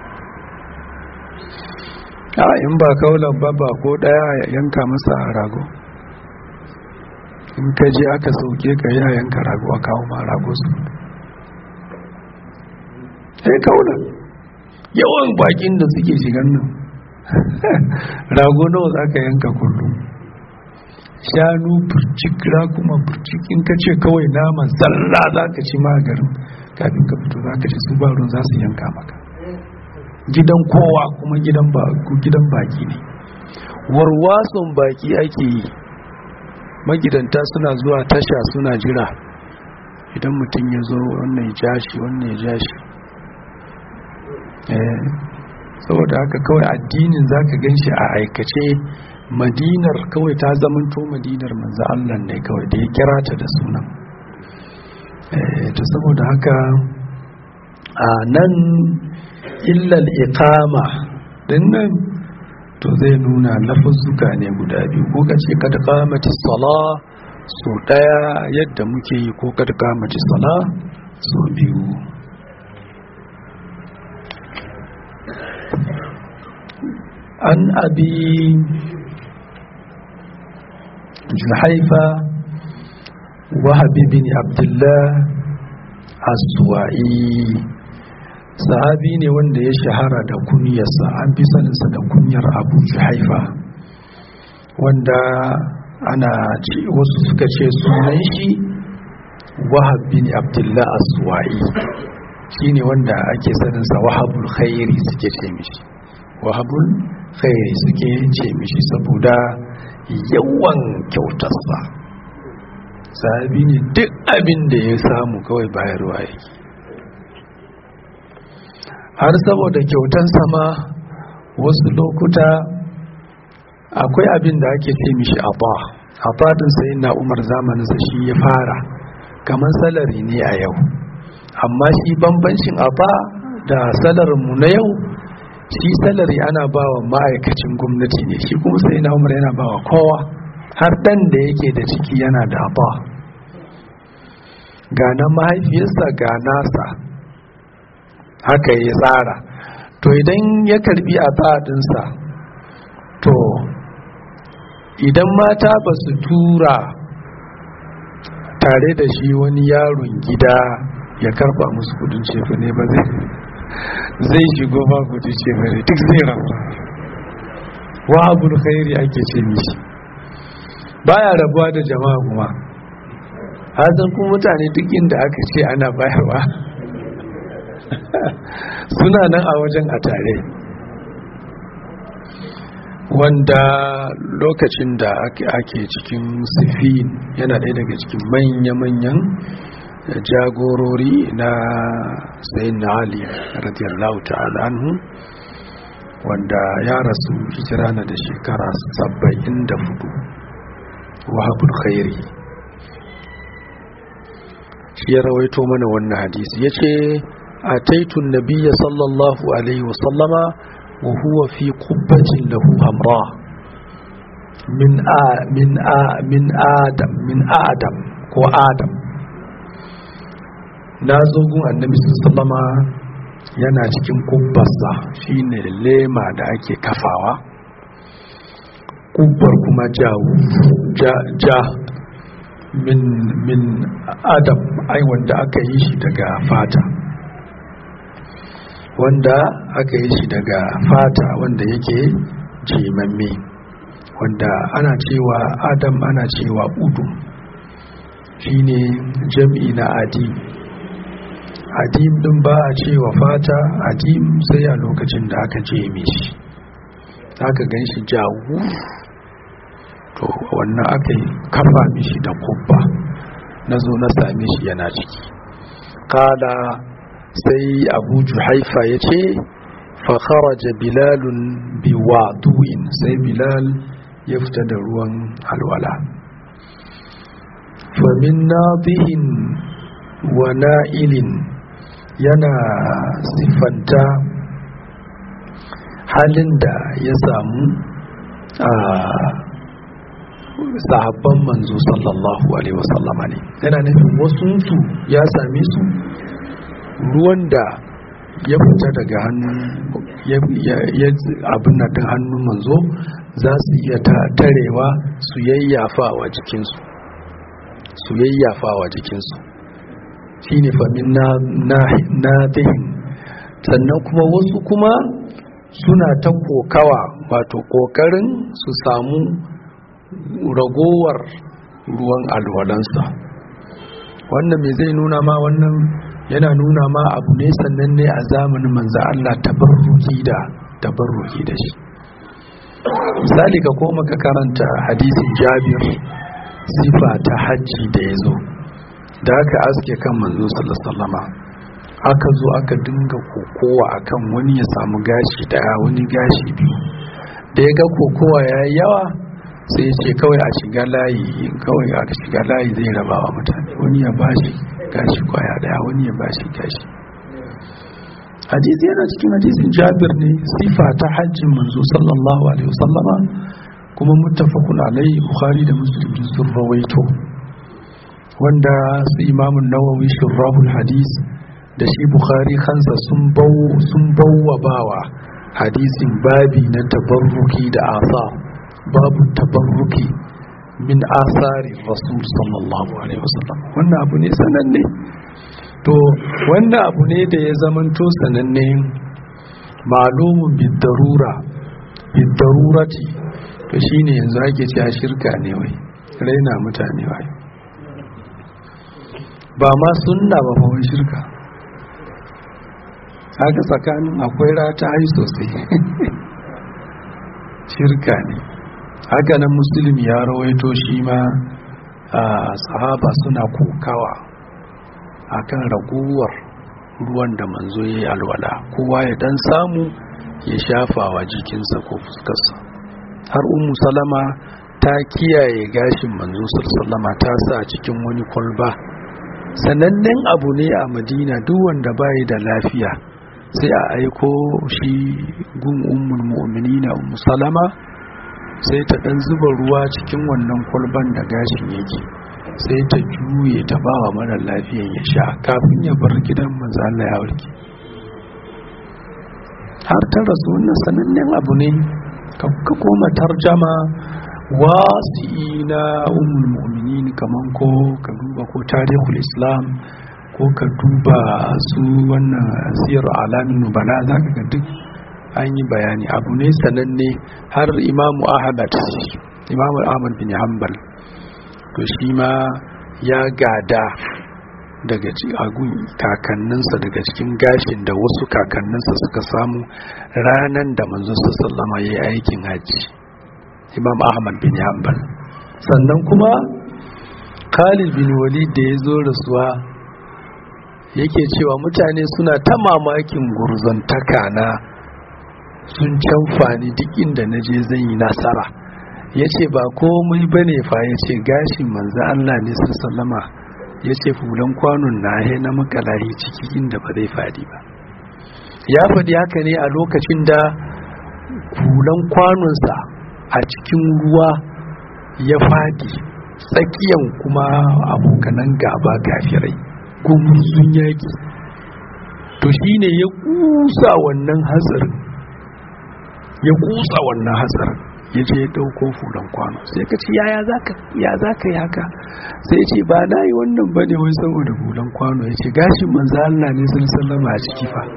a in ba kaulan ba ba ko daya ya yanka masa rago in ka je aka sauke ka yi a yanka rago a kawo ma rago su sai kaulan yawan bakin da suke shigan nan rago nawa za ka yanka kullum shanu burcik kuma burcik in ka ce kawai naman zalla za ka ci magarin kafin ka fito za ka ci su barun za su yanka maka gidan kowa kuma gidan baki ne warwason baki ake yi magidanta suna zuwa tasha suna jira idan mutum ya zo wannan ya jashi wannan ya jashi saboda haka kawai addinin zaka gan shi a aikace madinar kawai ta zamanto madinar manzo Allah ne kawai da ya kira ta da sunan to saboda haka a nan illal iqama din nan to zai nuna lafuzzuka ne guda biyu ko kace kad qamati sala so daya yadda muke yi ko kad qamati sala so biyu an abi juhaifa wahabi bin abdullah aswa'i sahabi ne wanda ya shahara da kunyarsa an fi saninsa da kunyar abu juhaifa wanda ana wasu suka ce sunan shi wahab bin abdullah aswa'i shine wanda ake saninsa wahabul khairi suke ce mishi wahabul khairi suke ce mishi saboda yawan kyautarsa sahabi ne duk abin da ya samu kawai bayarwa yake har saboda kyautan sama wasu lokuta akwai abin da ake ce mishi abba abba din sai na umar zamaninsa shi ya fara kamar salari ne a yau amma shi bambancin abba da salarinmu na yau shi salari ana ba wa ma'aikacin gwamnati ne shi kuma sai na umar yana ba wa kowa har dan da yake da ciki yana da abba ga na mahaifiyarsa ga nasa haka ya tsara to idan ya karbi a tsadinsa to idan mata ba su tura tare da shi wani yaron gida ya karba musu kudin cefa ne ba zai zai shigo ba kudin cefa ne duk zai rafa wa abul khairi ake ce mishi baya rabuwa da jama'a kuma hazan kuma mutane duk inda aka ce ana bayarwa suna nan a wajen a tare wanda lokacin da ake cikin sifin yana ɗaya daga cikin manya-manyan jagorori na sayin na ali radiyallahu ta'ala anhu wanda ya rasu hijira na da shekara saba'in da fudu wahabul khairi shi ya rawaito mana wannan hadisi ya ce أتيت النبي صلى الله عليه وسلم وهو في قبة له حمراء من آ من آ من آدم من آدم هو آدم nazogun annabi sallama yana cikin kubbarsa shine lema da ake kafawa kubbar kuma jawo ja, ja min min adam ai wanda aka yi shi daga fata wanda aka yi shi daga fata wanda yake jimamme wanda ana cewa adam ana cewa udu shine jam'i na adim adim din ba a cewa fata adim sai a lokacin da aka jeme shi aka gan shi jawu to wannan aka yi kafa mishi da kubba na zo na same shi yana ciki kala sai abu juhaifa ya ce fakharaja bilalun biwadu'in sai bilal ya fita da ruwan alwala famin nadihin wa na'ilin yana siffanta halin da ya samu a sahabban manzo sallallahu alaihi wasallama ne yana nufin wasu ya same su ruwan da ya fita daga hannun abin na din hannun manzo za su iya tarewa su yayyafawa jikinsu su yayyafawa jikinsu shi ne famin na dihin sannan kuma wasu kuma suna ta kokawa wato kokarin su samu ragowar ruwan alwalansa wannan mai zai nuna ma wannan yana nuna ma abu ne sannan ne a zamanin manzo Allah tabarruki da tabarruki da shi misali ka koma ka karanta hadisin Jabir sifa ta hajji da ya zo da aka aske kan manzo sallallahu aka zo aka dinga kokowa akan wani ya samu gashi daya wani gashi biyu da ya ga kokowa ya yawa sai ya ce kawai a shiga layi kawai a shiga layi zai raba wa mutane wani ya bashi gashi kwaya daya wani ya bashi gashi hadisi yana cikin hadisin jabir ne sifa ta hajjin manzo sallallahu alaihi wasallama kuma muttafaqun alai bukhari da muslim sun rawaito wanda su imamun nawawi shurrahul hadis da shi bukhari kansa sun bau sun bawwa bawa hadisin babi na tabarruki da asa babu tabarruki min asari rasul sallallahu alaihi wasallam wannan abu ne sananne to wannan abu ne da ya zamanto sananne malumun bidarura bidarurati to shine yanzu ake cewa shirka ne wai raina mutane wai ba ma sunna ba fa wai shirka haka tsakanin akwai rata ai sosai shirka ne haka nan musulmi ya rawaito shi ma a sahaba suna kokawa akan raguwar ruwan da manzo ya yi alwala kowa ya dan samu ya shafa wa jikinsa ko fuskarsa har umu salama ta kiyaye gashin manzo sallama ta sa cikin wani kwalba sanannen abu ne a madina duk wanda bayi da lafiya sai a aiko shi gun ummul mu'minina ummu salama sai ta dan zuba ruwa cikin wannan kwalban da gashin yake sai ta juye ta ba wa mara lafiyan ya sha kafin ya bar gidan manzo Allah ya warke har ta rasu wannan sanannen abu ne ka koma tarjama wasi na ummul mu'minin kaman ko ka duba ko tarihul islam ko ka duba su wannan siyar alamin nubala za ka ga duk an yi bayani abu ne sananne har imamu ahmad imamu ahmad bin hanbal to shi ma ya gada daga agun kakanninsa daga cikin gashin da wasu kakanninsa suka samu ranar da manzo sallama ya yi aikin hajji imam ahmad bin hanbal sannan kuma khalid bin walid da ya zo rasuwa yake cewa mutane suna ta mamakin gurzantaka na sun canfani duk inda na je zan yi nasara ya ce ba komai ba ne fa ya ce gashin manzan Allah ne sun sallama ya ce fulan kwanon na he na makalahi ciki inda ba zai fadi ba ya faɗi haka ne a lokacin da fulan kwanonsa a cikin ruwa ya fadi tsakiyan kuma abokanan gaba gafirai gumurzun yaƙi to shine ya kusa wannan hatsarin ya kusa wannan hatsarin ya je ya ɗauko fulan kwano sai ka ce yaya ya za ka yi haka sai ce ba na yi wannan ba ne wai saboda fulan kwano ya ce gashin manzo Allah ne sun sallama a ciki fa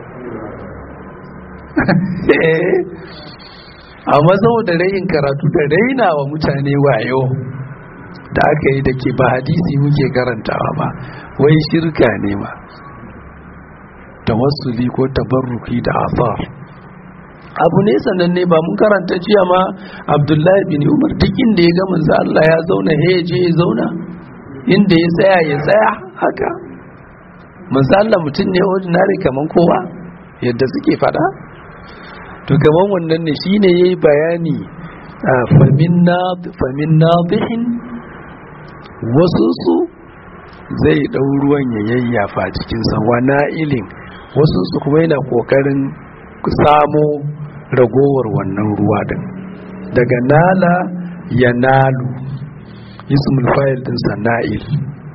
amma saboda rayin karatu da raina wa mutane wayo da aka yi da ke ba hadisi muke karantawa ba wai shirka ne ma tawassuli ko tabarruki da asar abu ne sananne ba mun karanta jiya ma abdullahi bin umar duk inda ya ga manzo Allah ya zauna he je ya zauna inda ya tsaya ya tsaya haka manzo Allah mutum ne ordinary kaman kowa yadda suke fada to kaman wannan ne shine yayi bayani famin famin nadihin wasu su zai ɗau ruwan ya yayyafa cikinsa wana ilin wasu su kuma yana ƙoƙarin samo ragowar wannan ruwa din daga nala ya nalu ismul fa'il din sana'il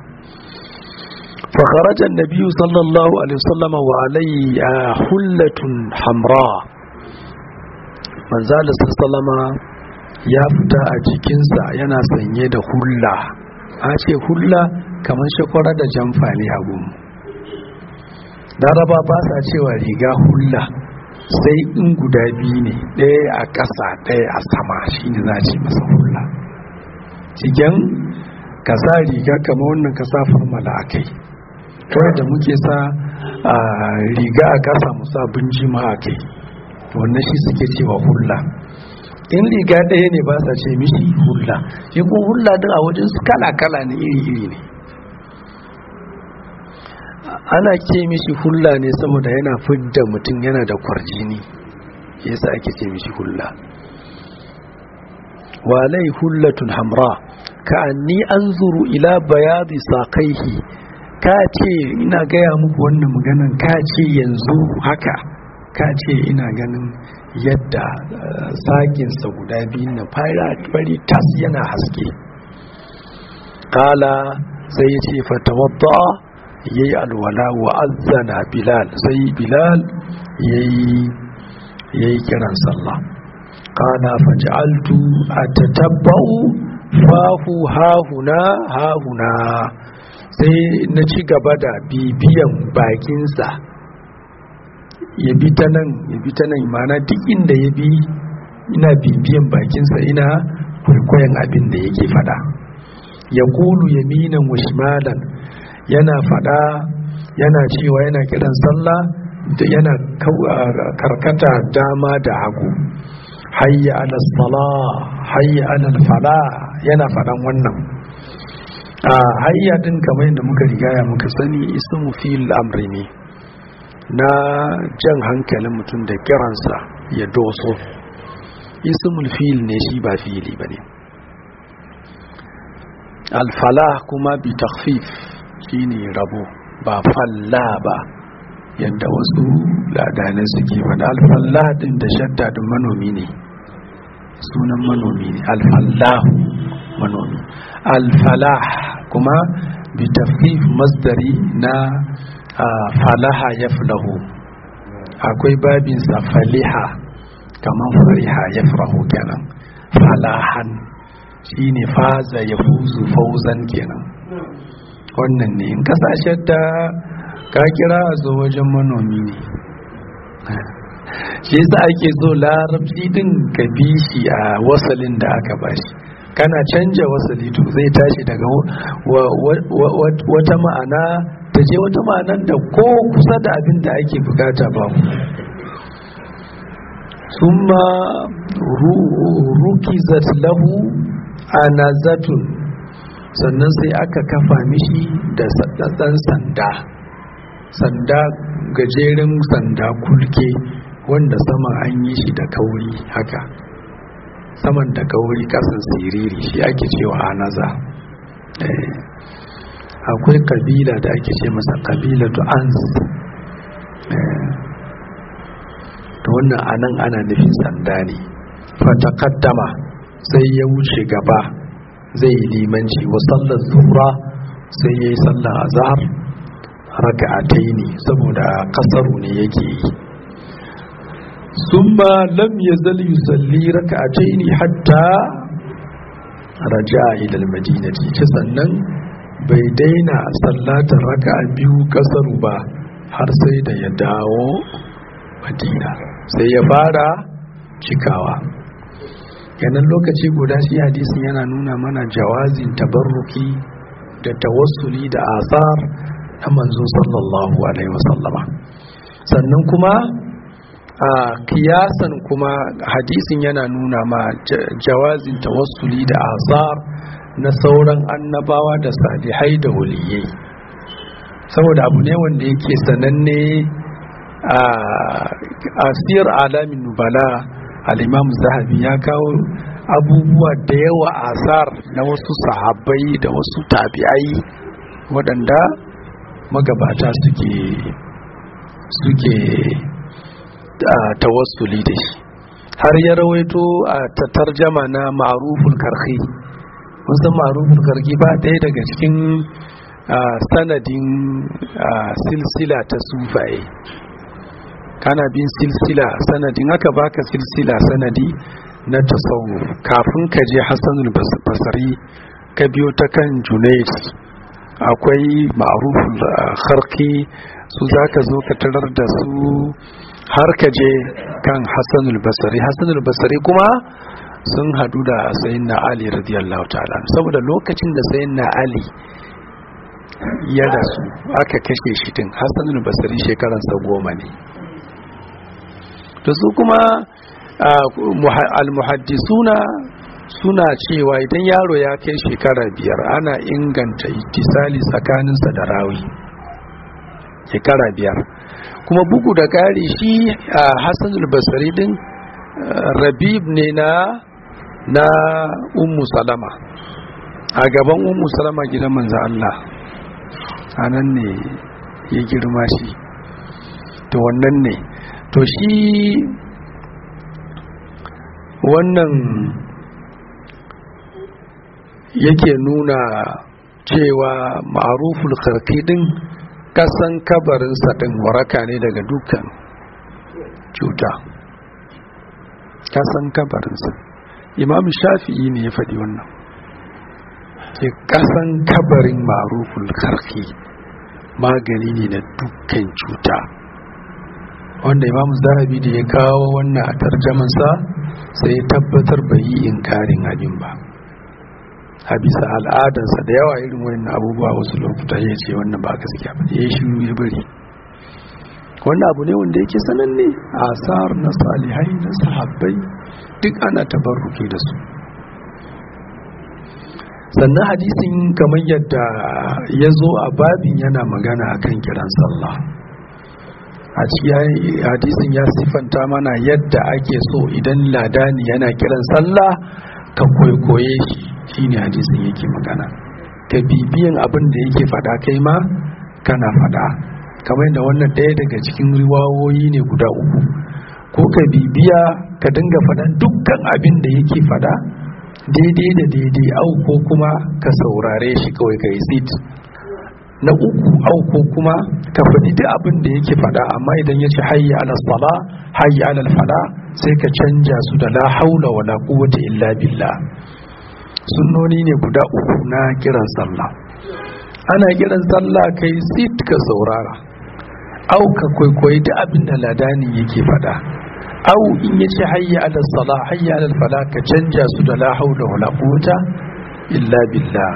فخرج النبي صلى الله عليه وسلم وعليه حلة حمراء من زال sallama ya fita a jikinsa yana sanye da hulla a ce hulla kamar shakwara da jamfa ne a gumu laraba ba sa cewa riga hulla sai in guda biyu ne ɗaya a ƙasa ɗaya a sama shi ne za a ce masa hulla cikin ka sa riga kamar wannan ka sa farmala a kai kawai da muke sa a riga a ƙasa mu sa binjima a kai wannan shi suke cewa hulla in riga ɗaya ne ba sa ce mishi hulla shi ko hulla din a wajen su kala-kala ne iri-iri ne ana ce mishi hulla ne saboda yana fidda mutum yana da kwarjini yasa ake ce mishi hulla walai hullatun hamra ka anni anzuru ila bayadi saqaihi ka ce ina gaya muku wannan maganan ka ce yanzu haka ka ce ina ganin yadda sakinsa guda biyu na fari tas yana haske kala sai ya ce fatawadda ya yi alwala wa azana bilal sai bilal ya yi kiran sallah kala faj'altu a tatabba'u fahu hahuna hahuna sai na ci gaba da bibiyan bakinsa ya bi ta nan ya bi ta nan mana duk inda ya bi ina bibiyan bakinsa ina kwaikwayon abin da yake fada ya kulu yaminan wa shimalan yana fada yana cewa yana kiran sallah da yana karkata dama da hagu hayya ala sala hayya ala fala yana fadan wannan a hayya din kamar yadda muka rigaya muka sani ismu fil amri ne na jan hankalin mutum da kiransa ya doso ismul fil ne shi ba fili ba ne alfala kuma bi takfif shine rabo ba falla ba yadda wasu ladanai suke faɗa alfalla din da shadda din manomi ne sunan manomi ne alfallahu manomi alfalah kuma bi takfif masdari na falaha ya fulahu akwai babinsa faliha kamar fariha ya furahu kenan falahan shi ne faza ya fuzu fauzan kenan wannan ne in kasashen da ka kira a zo wajen manomi ne shi yasa ake so larabci din ka bi shi a wasalin da aka bashi kana canja wasali to zai tashi daga wata ma'ana ta je wata ma'anar da ko kusa da abin da ake bukata ba summa rukizat lahu anazatun sannan sai aka kafa mishi da ɗan sanda sanda gajeren sanda kulke wanda sama an yi shi da kauri haka saman da kauri kasan siriri shi ake cewa anaza akwai kabila da ake ce masa kabila to ans to wannan anan ana nufin sanda ne fatakaddama sai ya wuce gaba zai yi limanci wa sallar zuhra sai ya yi sallar azhar raka'atai ne saboda kasaru ne yake yi summa lam yazal yusalli raka'atai ne hatta raja'a ila al-madinati ce sannan bai daina sallatar raka'a biyu kasaru ba har sai da ya dawo madina sai ya fara cikawa yanan lokaci guda shi hadisin yana nuna mana jawazin tabarruki da tawassuli da asar na manzo sallallahu alaihi wasallama sannan kuma a kiyasan kuma hadisin yana nuna ma jawazin tawassuli da asar na sauran annabawa da salihai da waliyai saboda abu ne wanda yake sananne a asir alamin nubala al-imam zahabi ya kawo abubuwa da yawa asar na wasu sahabbai da wasu tabi'ai waɗanda magabata suke suke tawassuli da shi har ya rawaito a tarjama na ma'ruful karhi wasu ma'ruful karhi ba ɗaya daga cikin sanadin silsila ta sufaye kana bin silsila sanadin aka baka silsila sanadi na tasawuf kafin ka je hassanul basari ka biyo ta kan junaid akwai ma'ruful harki su za ka zo ka tarar da su har ka je kan hassanul basari hassanul basari kuma sun hadu da sayin na ali radiyallahu ta'ala saboda lokacin da sayin na ali ya rasu aka kashe shi din hassanul basari shekaransa goma ne to su kuma al-muhaddisuna suna cewa idan yaro ya kai shekara biyar ana inganta ittisali tsakaninsa da rawi shekara biyar kuma bugu da ƙari shi a hassanul basari din rabib ne na na ummu salama a gaban ummu salama gidan manzo Allah anan ne ya girma shi to wannan ne to shi wannan yake nuna cewa ma'aruful kharki din kasan kabarinsa din waraka ne daga dukkan cuta kasan kabarinsa imam shafi'i ne ya faɗi wannan ke kasan kabarin ma'aruful kharki magani ne na dukkan cuta wanda imam zahabi da ya kawo wannan a tarjamansa sai ya tabbatar bai yi inkarin abin ba a bisa al'adansa da yawa irin wannan abubuwa wasu lokuta ya ce wannan ba gaskiya ba ya shiru ya bari wannan abu ne wanda yake sananne a asar na salihai na sahabbai duk ana tabarruke da su sannan hadisin kamar yadda ya zo a babin yana magana akan kiran sallah a cikin hadisin ya siffanta mana yadda ake so idan ladani yana kiran sallah ka kwaikwaye shi shine hadisin yake magana ka bibiyan abin da yake fada kai ma kana fada kamar yadda wannan ɗaya daga cikin riwawoyi ne guda uku ko ka bibiya ka dinga faɗan dukkan abin da yake fada daidai da daidai au ko kuma ka saurare shi kawai ka yi sit na uku au ko kuma ka faɗi duk abin da yake faɗa amma idan ya ce hayya ala sala hayya ala fala sai ka canja su da la haula wala quwwata illa billah sunnoni ne guda uku na kiran sallah ana kiran sallah kai sit ka saurara au ka kwaikwayi duk abin da ladani yake faɗa au in ya ce hayya ala sala hayya ala fala ka canja su da la haula wala quwwata illa billah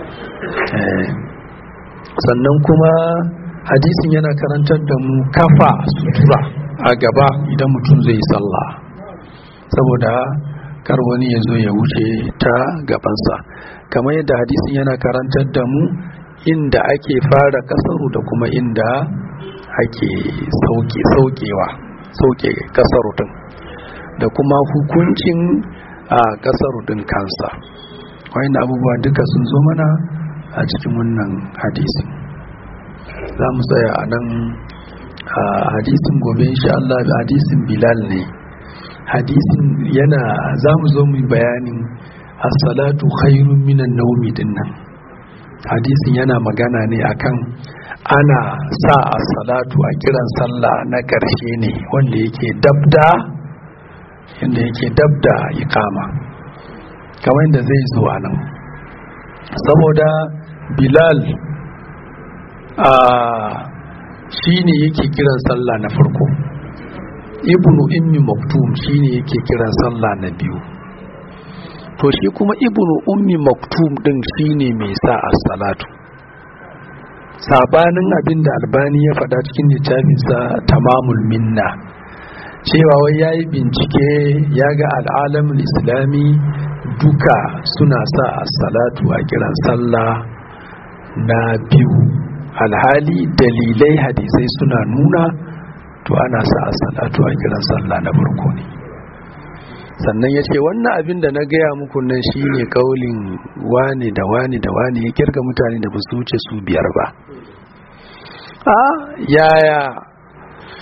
sannan kuma hadisin yana karantar da mu kafa sutura a gaba idan mutum zai yi sallah saboda kar wani ya zo ya wuce ta gabansa kamar yadda hadisin yana karantar da mu inda ake fara kasaru da kuma inda ake sauke saukewa sauke kasaru din da kuma hukuncin a kasaru din kansa wayan abubuwa duka sun zo mana a cikin wannan hadisin za mu tsaya a nan a hadisin gobe insha Allah hadisin bilal ne hadisin yana za mu zo mu bayanin as-salatu khairun minan nawmi dinnan hadisin yana magana ne akan ana sa as-salatu a kiran sallah na ƙarshe ne wanda yake dabda yanda yake dabda iqama kamar yadda zai zo a nan saboda bilal a shi ne yake kiran sallah na farko ibnu ummi maktum shi ne yake kiran sallah na biyu to shi kuma ibnu ummi maktum din shi ne mai sa as-salatu sabanin abin da albani ya faɗa cikin littafinsa tamamul minna cewa wai ya yi bincike ya ga al'alamin islami duka suna sa as-salatu a kiran sallah na biyu alhali dalilai hadisai suna nuna to ana sa as-salatu a kiran sallah na farko ne sannan ya ce wannan abin da na gaya muku nan shine kaulin wani da wani da wani ya kirga mutane da ba su wuce su biyar ba a yaya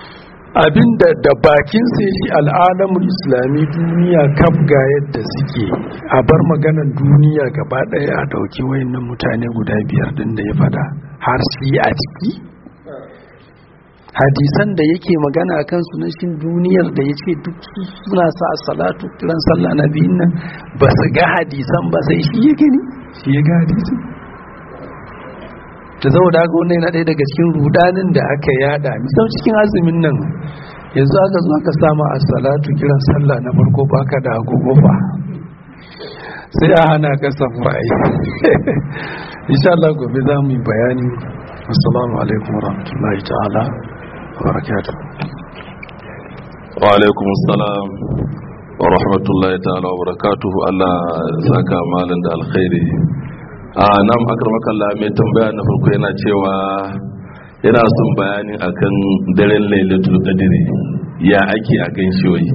abinda da bakin sai shi al'alamun islami duniya kaf ga yadda suke a bar maganan duniya gaba daya a dauki wayannan mutane guda biyar din da ya fada har shi a ciki hadisan da yake magana a kan sunashin duniyar da ya ce duk suna sa salatu kiran sallah na biyun nan ba su ga hadisan ba sai shi ya gani shi ya ga hadisan ta zama da haka yana ɗaya daga cikin rudanin da aka yada misal cikin azumin nan yanzu aka zo aka sama a salatu kiran sallah na farko baka da agogo fa sai a hana ka safurai insha Allah gobe za mu yi bayani assalamu alaikum warahmatullahi ta'ala wa barakatuh wa alaikum assalam wa rahmatullahi ta'ala wa barakatuh Allah saka malan da alkhairi a nan akar makalla mai tambaya na farko yana cewa yana son bayani akan daren lailatul qadri ya ake a gan shi wai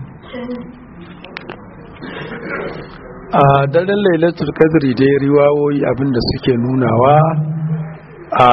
a daren lailatul qadri dai riwawoyi abinda suke nunawa a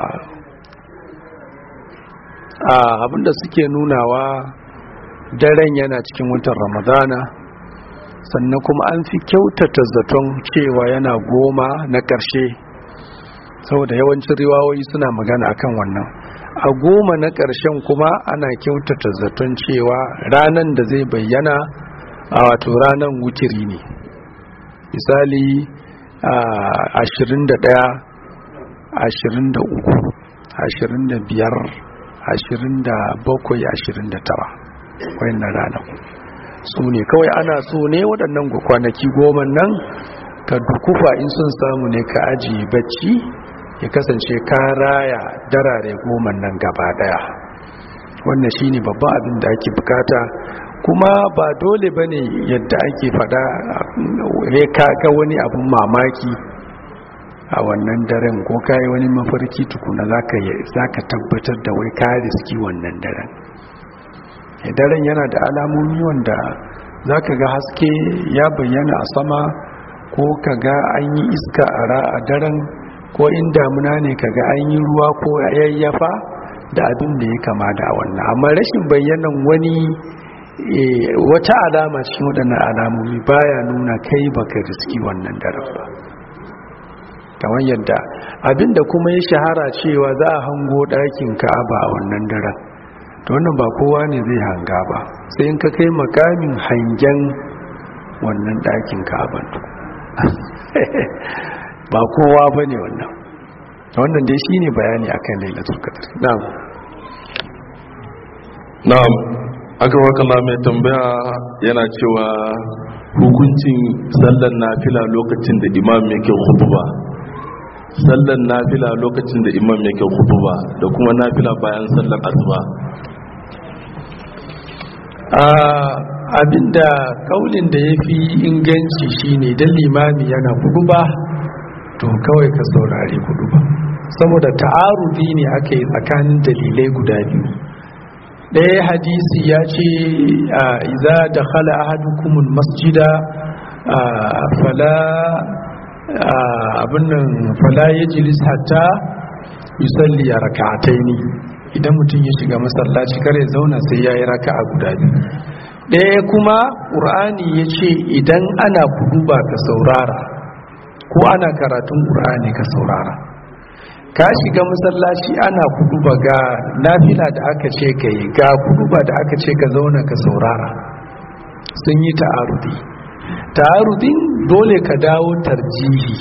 a abinda suke nunawa daren yana cikin watan ramadana sannan kuma an fi kyautata zaton cewa yana goma na ƙarshe saboda yawancin riwawoyi suna magana akan wannan a goma na ƙarshen kuma ana kyautata zaton cewa ranan da zai bayyana a wato ranan wutiri ne misali ashirin da ɗaya ashirin da uku ashirin da biyar ashirin da bakwai ashirin da tara wayannan ranaku su ne kawai ana so ne waɗannan kwanaki goma nan ka dukufa in sun samu ne ka ajiye bacci ya kasance ka raya darare goma nan gaba ɗaya wannan shine babban abin da ake bukata kuma ba dole ba ne yadda ake fada ya ga wani abin mamaki a wannan daren ko kayi wani mafarki tukuna za ka tabbatar da wai ka riski wannan daren daren yana da alamomi wanda za ka ga haske ya bayyana a sama ko ka ga an yi iska a daren ko in damuna ne ka ga an yi ruwa ko yayyafa da abin da ya kama da wannan amma rashin bayyanan wani wata alama cikin waɗannan alamomi baya nuna kai baka riski wannan daren ba kamar yadda abinda kuma ya shahara cewa za a hango ɗakin ka'aba a wannan daren to wannan ba kowa ne zai hanga ba sai in ka kai makamin hangen wannan ɗakin ka'aban ba kowa ba ne wannan wannan dai shi ne bayani akan lailatul qadr na'am na'am aka wakala mai tambaya yana cewa hukuncin sallan nafila lokacin da imam yake khutba sallan nafila lokacin da imam yake khutba da kuma nafila bayan sallan asuba abinda kaulin da ya fi inganci shine dan limami yana ba to kawai ka saurari ba saboda ta'arudi ne aka yi tsakanin dalilai guda biyu ɗaya hadisi ya ce iza da khala ahadukumul masjida fala abinnan fala ya jilis hatta yusalli a raka'ataini idan mutum ya shiga masallaci kare zauna sai ya yi raka'a guda biyu ɗaya kuma ƙur'ani ya ce idan ana kuduba ka saurara ko ana karatun ƙur'ani ka saurara ka shiga masallaci ana kuduba ga nafila da aka ce ka yi ga kuduba da aka ce ka zauna ka saurara sun yi ta'arudi ta'arudin dole ka dawo tarjihi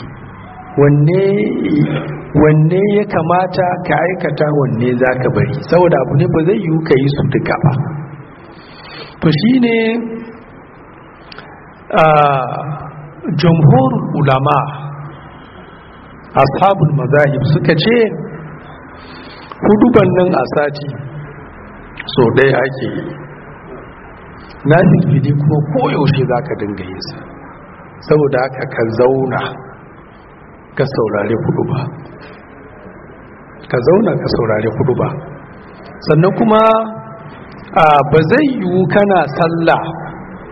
wanne ya kamata ka aikata wanne za ka bari saboda abu ne ba zai yiwu ka yi su duka ba to shi ne jamhur ulama ashabul mazahib suka ce huduban nan a sati so ɗaya ake yi na fili kuma koyaushe za ka dinga yin sa saboda haka ka zauna ka saurare kudu ba ka zauna ka saurare kudu ba sannan kuma ba zai yiwu kana sallah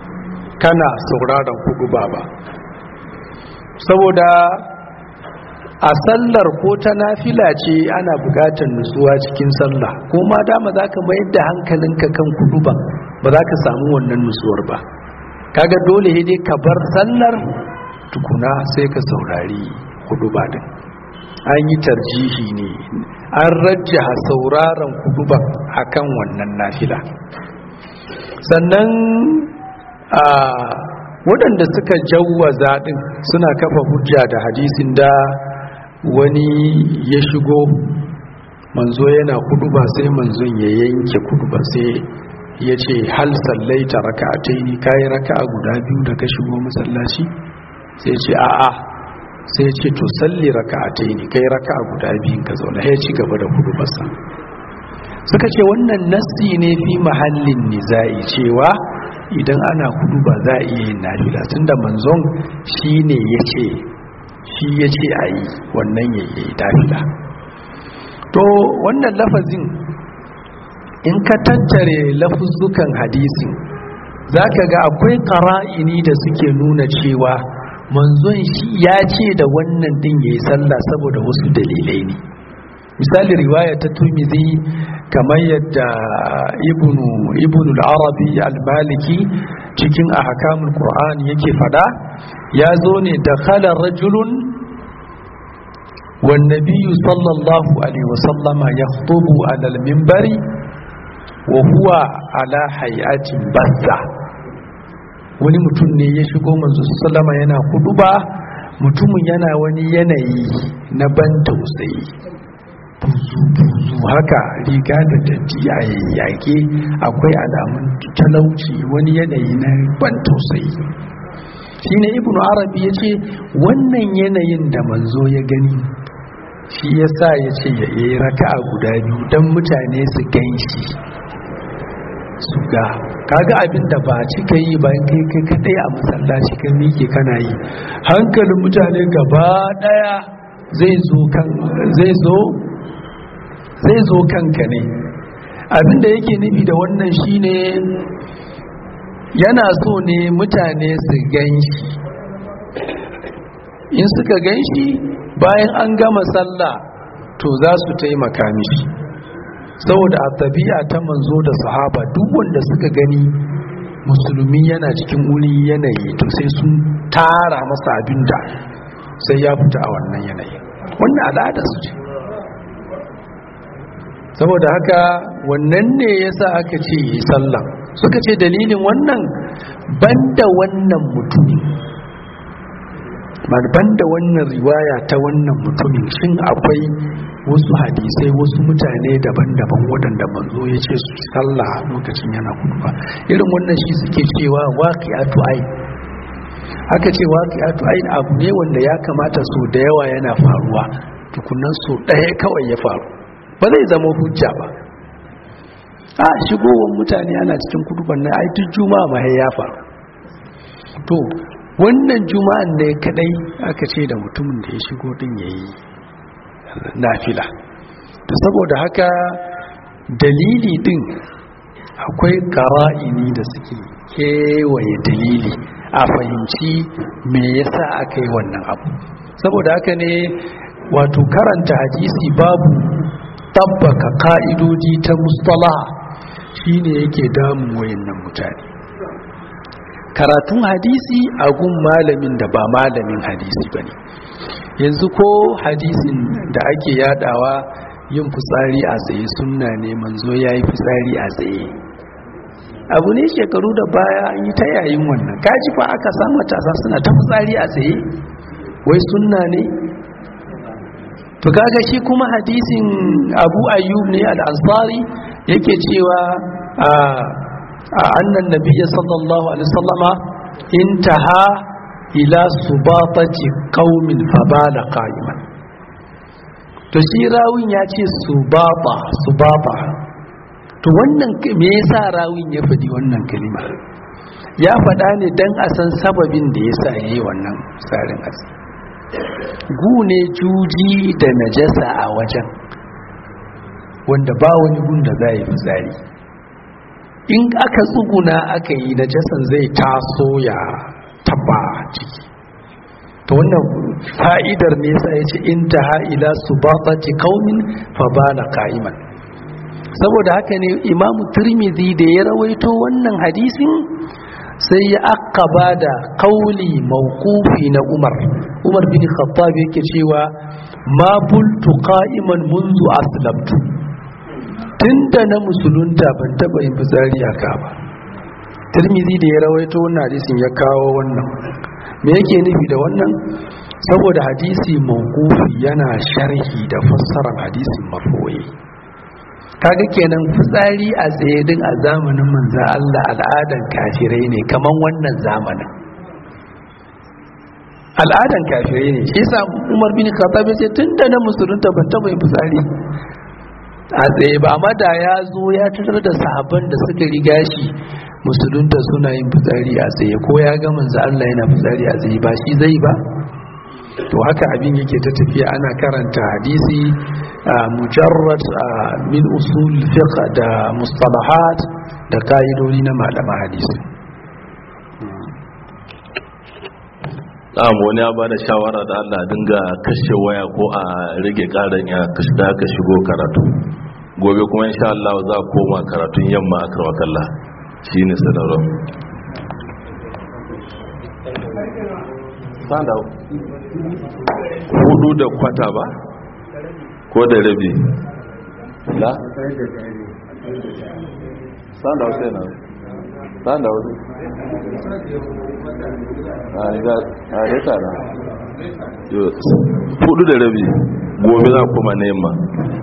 kana sauraron kudu ba ba saboda a sallar ko ta nafila ce ana bukatar nutsuwa cikin sallah ko ma dama za ka mayar da hankalinka kan kudu ba ba za ka samu wannan nutsuwar ba kaga dole dai ka bar sallar tukuna sai ka saurari kudu ba din an yi tarjihi ne an rajjaha sauraron kudu ba akan wannan nafila sannan a waɗanda suka jawwaza ɗin suna kafa hujja da hadisin da wani ya shigo manzo yana kuduba sai manzon ya yanke kuduba sai ya ce hal sallaita raka'atai ni kayi raka'a guda biyu da ka shigo masallaci sai ce a'a sai ce to salli raka'atai ni kai raka'a guda biyun ka zauna ya ci gaba da kudubarsa suka ce wannan nassi ne fi mahallin nizai cewa idan ana kudu ba za a iya yin nafila tunda manzon shi ne ya ce shi ya ce a yi wannan ya yi nafila to wannan lafazin in ka tattare lafuzzukan hadisin za ka ga akwai ƙara'ini da suke nuna cewa manzon shi ya ce da wannan din ya yi sallah saboda wasu dalilai ne misali riwaya ta turmizi kamar yadda ibnu ibnu al-arabi al-maliki cikin ahkamul qur'an yake fada ya zo ne da khala rajulun wan nabiyyu sallallahu alaihi wasallama yakhutubu ala al-minbari wa huwa ala hay'atin bazza wani mutum ne ya shigo manzo sallama yana huduba mutumin yana wani yanayi na ban tausayi buzu-buzu haka riga da datti a yayyage akwai alamun talauci wani yanayi na ban tausayi shi ne ibn arabi ya ce wannan yanayin da manzo ya gani shi ya sa ya ce ya yi raka a guda biyu don mutane su gan shi su ga kaga abin da ba cika yi bayan kai kai kadai a masallaci kan miƙe kana yi hankalin mutane gaba daya zai zo kan zai zo zai zo kanka ne abinda yake nufi da wannan shine yana so ne mutane su gan shi in suka gan shi bayan an gama sallah to za su taimaka mishi saboda a tabi'a ta manzo da sahaba duk wanda suka gani musulmi yana cikin wuri yanayi to sai sun tara masa abinda sai ya fita a wannan yanayi wannan al'ada su ce saboda haka wannan ne yasa aka ce yi sallah suka ce dalilin wannan banda wannan mutumin banda wannan riwaya ta wannan mutumin shin akwai wasu hadisai wasu mutane daban-daban waɗanda manzo ya ce su sallah lokacin yana kuduba irin wannan shi suke cewa waqi'atu ayn aka ce waqi'atu ayn abu ne wanda ya kamata so da yawa yana faruwa tukunan so ɗaya kawai ya faru ba zai zama hujja ba a shigowar mutane ana cikin kuduban na ai duk juma'a ma ya faru to wannan juma'an ne kadai aka ce da mutumin da ya shigo din yayi nafila to saboda haka dalili din akwai qara'ini da suke kewaye dalili a fahimci me yasa aka yi wannan abu saboda haka ne wato karanta hadisi babu tabbaka ka'idoji ta mustala shine yake damun wayannan mutane karatun hadisi a gun malamin da ba malamin hadisi bane yanzu ko hadisin da ake yadawa yin fitsari a tsaye sunna ne manzo yayi fitsari a tsaye abu ne shekaru da baya an yi ta yayin wannan kaji fa aka samu matasa suna ta fitsari a tsaye wai sunna ne to kaga shi kuma hadisin abu ayyub ne al-ansari yake cewa a annan nabiyyi sallallahu alaihi wasallama intaha ila subatati qaumin fabala qa'iman to shi rawin ya ce subaba subaba to wannan me yasa rawin ya fadi wannan kalima ya fada ne dan a san sababin da yasa yayi wannan tsarin asiri gune juji da najasa a wajen wanda ba wani gun da za yi fitsari in aka tsuguna aka yi najasan zai taso ya taba ciki to wannan fa'idar ne yasa ya ce intaha ila subatati qaumin fa bana qa'iman saboda haka ne imamu turmizi da ya rawaito wannan hadisin sai ya akaba da kauli mawqufi na umar umar bin khattab yake cewa ma bultu qa'iman munzu aslamtu tunda na musulunta ban taba yin fitsari a ka ba turmizi da ya rawaito wannan hadisin ya kawo wannan me yake nufi da wannan saboda hadisi mawqufi yana sharhi da fassarar hadisin marfu'i kaga kenan fitsari a tsaye din a zamanin manzo Allah al'adan kafirai ne kaman wannan zamanin al'adan kafirai ne shi yasa Umar bin Khattab sai tunda na musulunta ban taba yin fitsari a tsaye ba amma da ya zo ya tarar da sahabban da suka riga shi musulunta suna yin fitsari a tsaye ko ya ga manzo Allah yana fitsari a tsaye ba shi zai ba to haka abin yake ta tafiya ana karanta hadisi mujarrad min usul fiqh da mustalahat da kaidodi na malama hadisi Na'am wani ya bada shawara da Allah dinga kashe waya ko a rage karan ya kashe da ka shigo karatu gobe kuma insha Allah za koma karatun yamma a karwakalla shine sanarwa stand up hudu da kwata ba ko da rabi la stand up sai na stand up a ga a reta na hudu da rabi gobe za kuma neman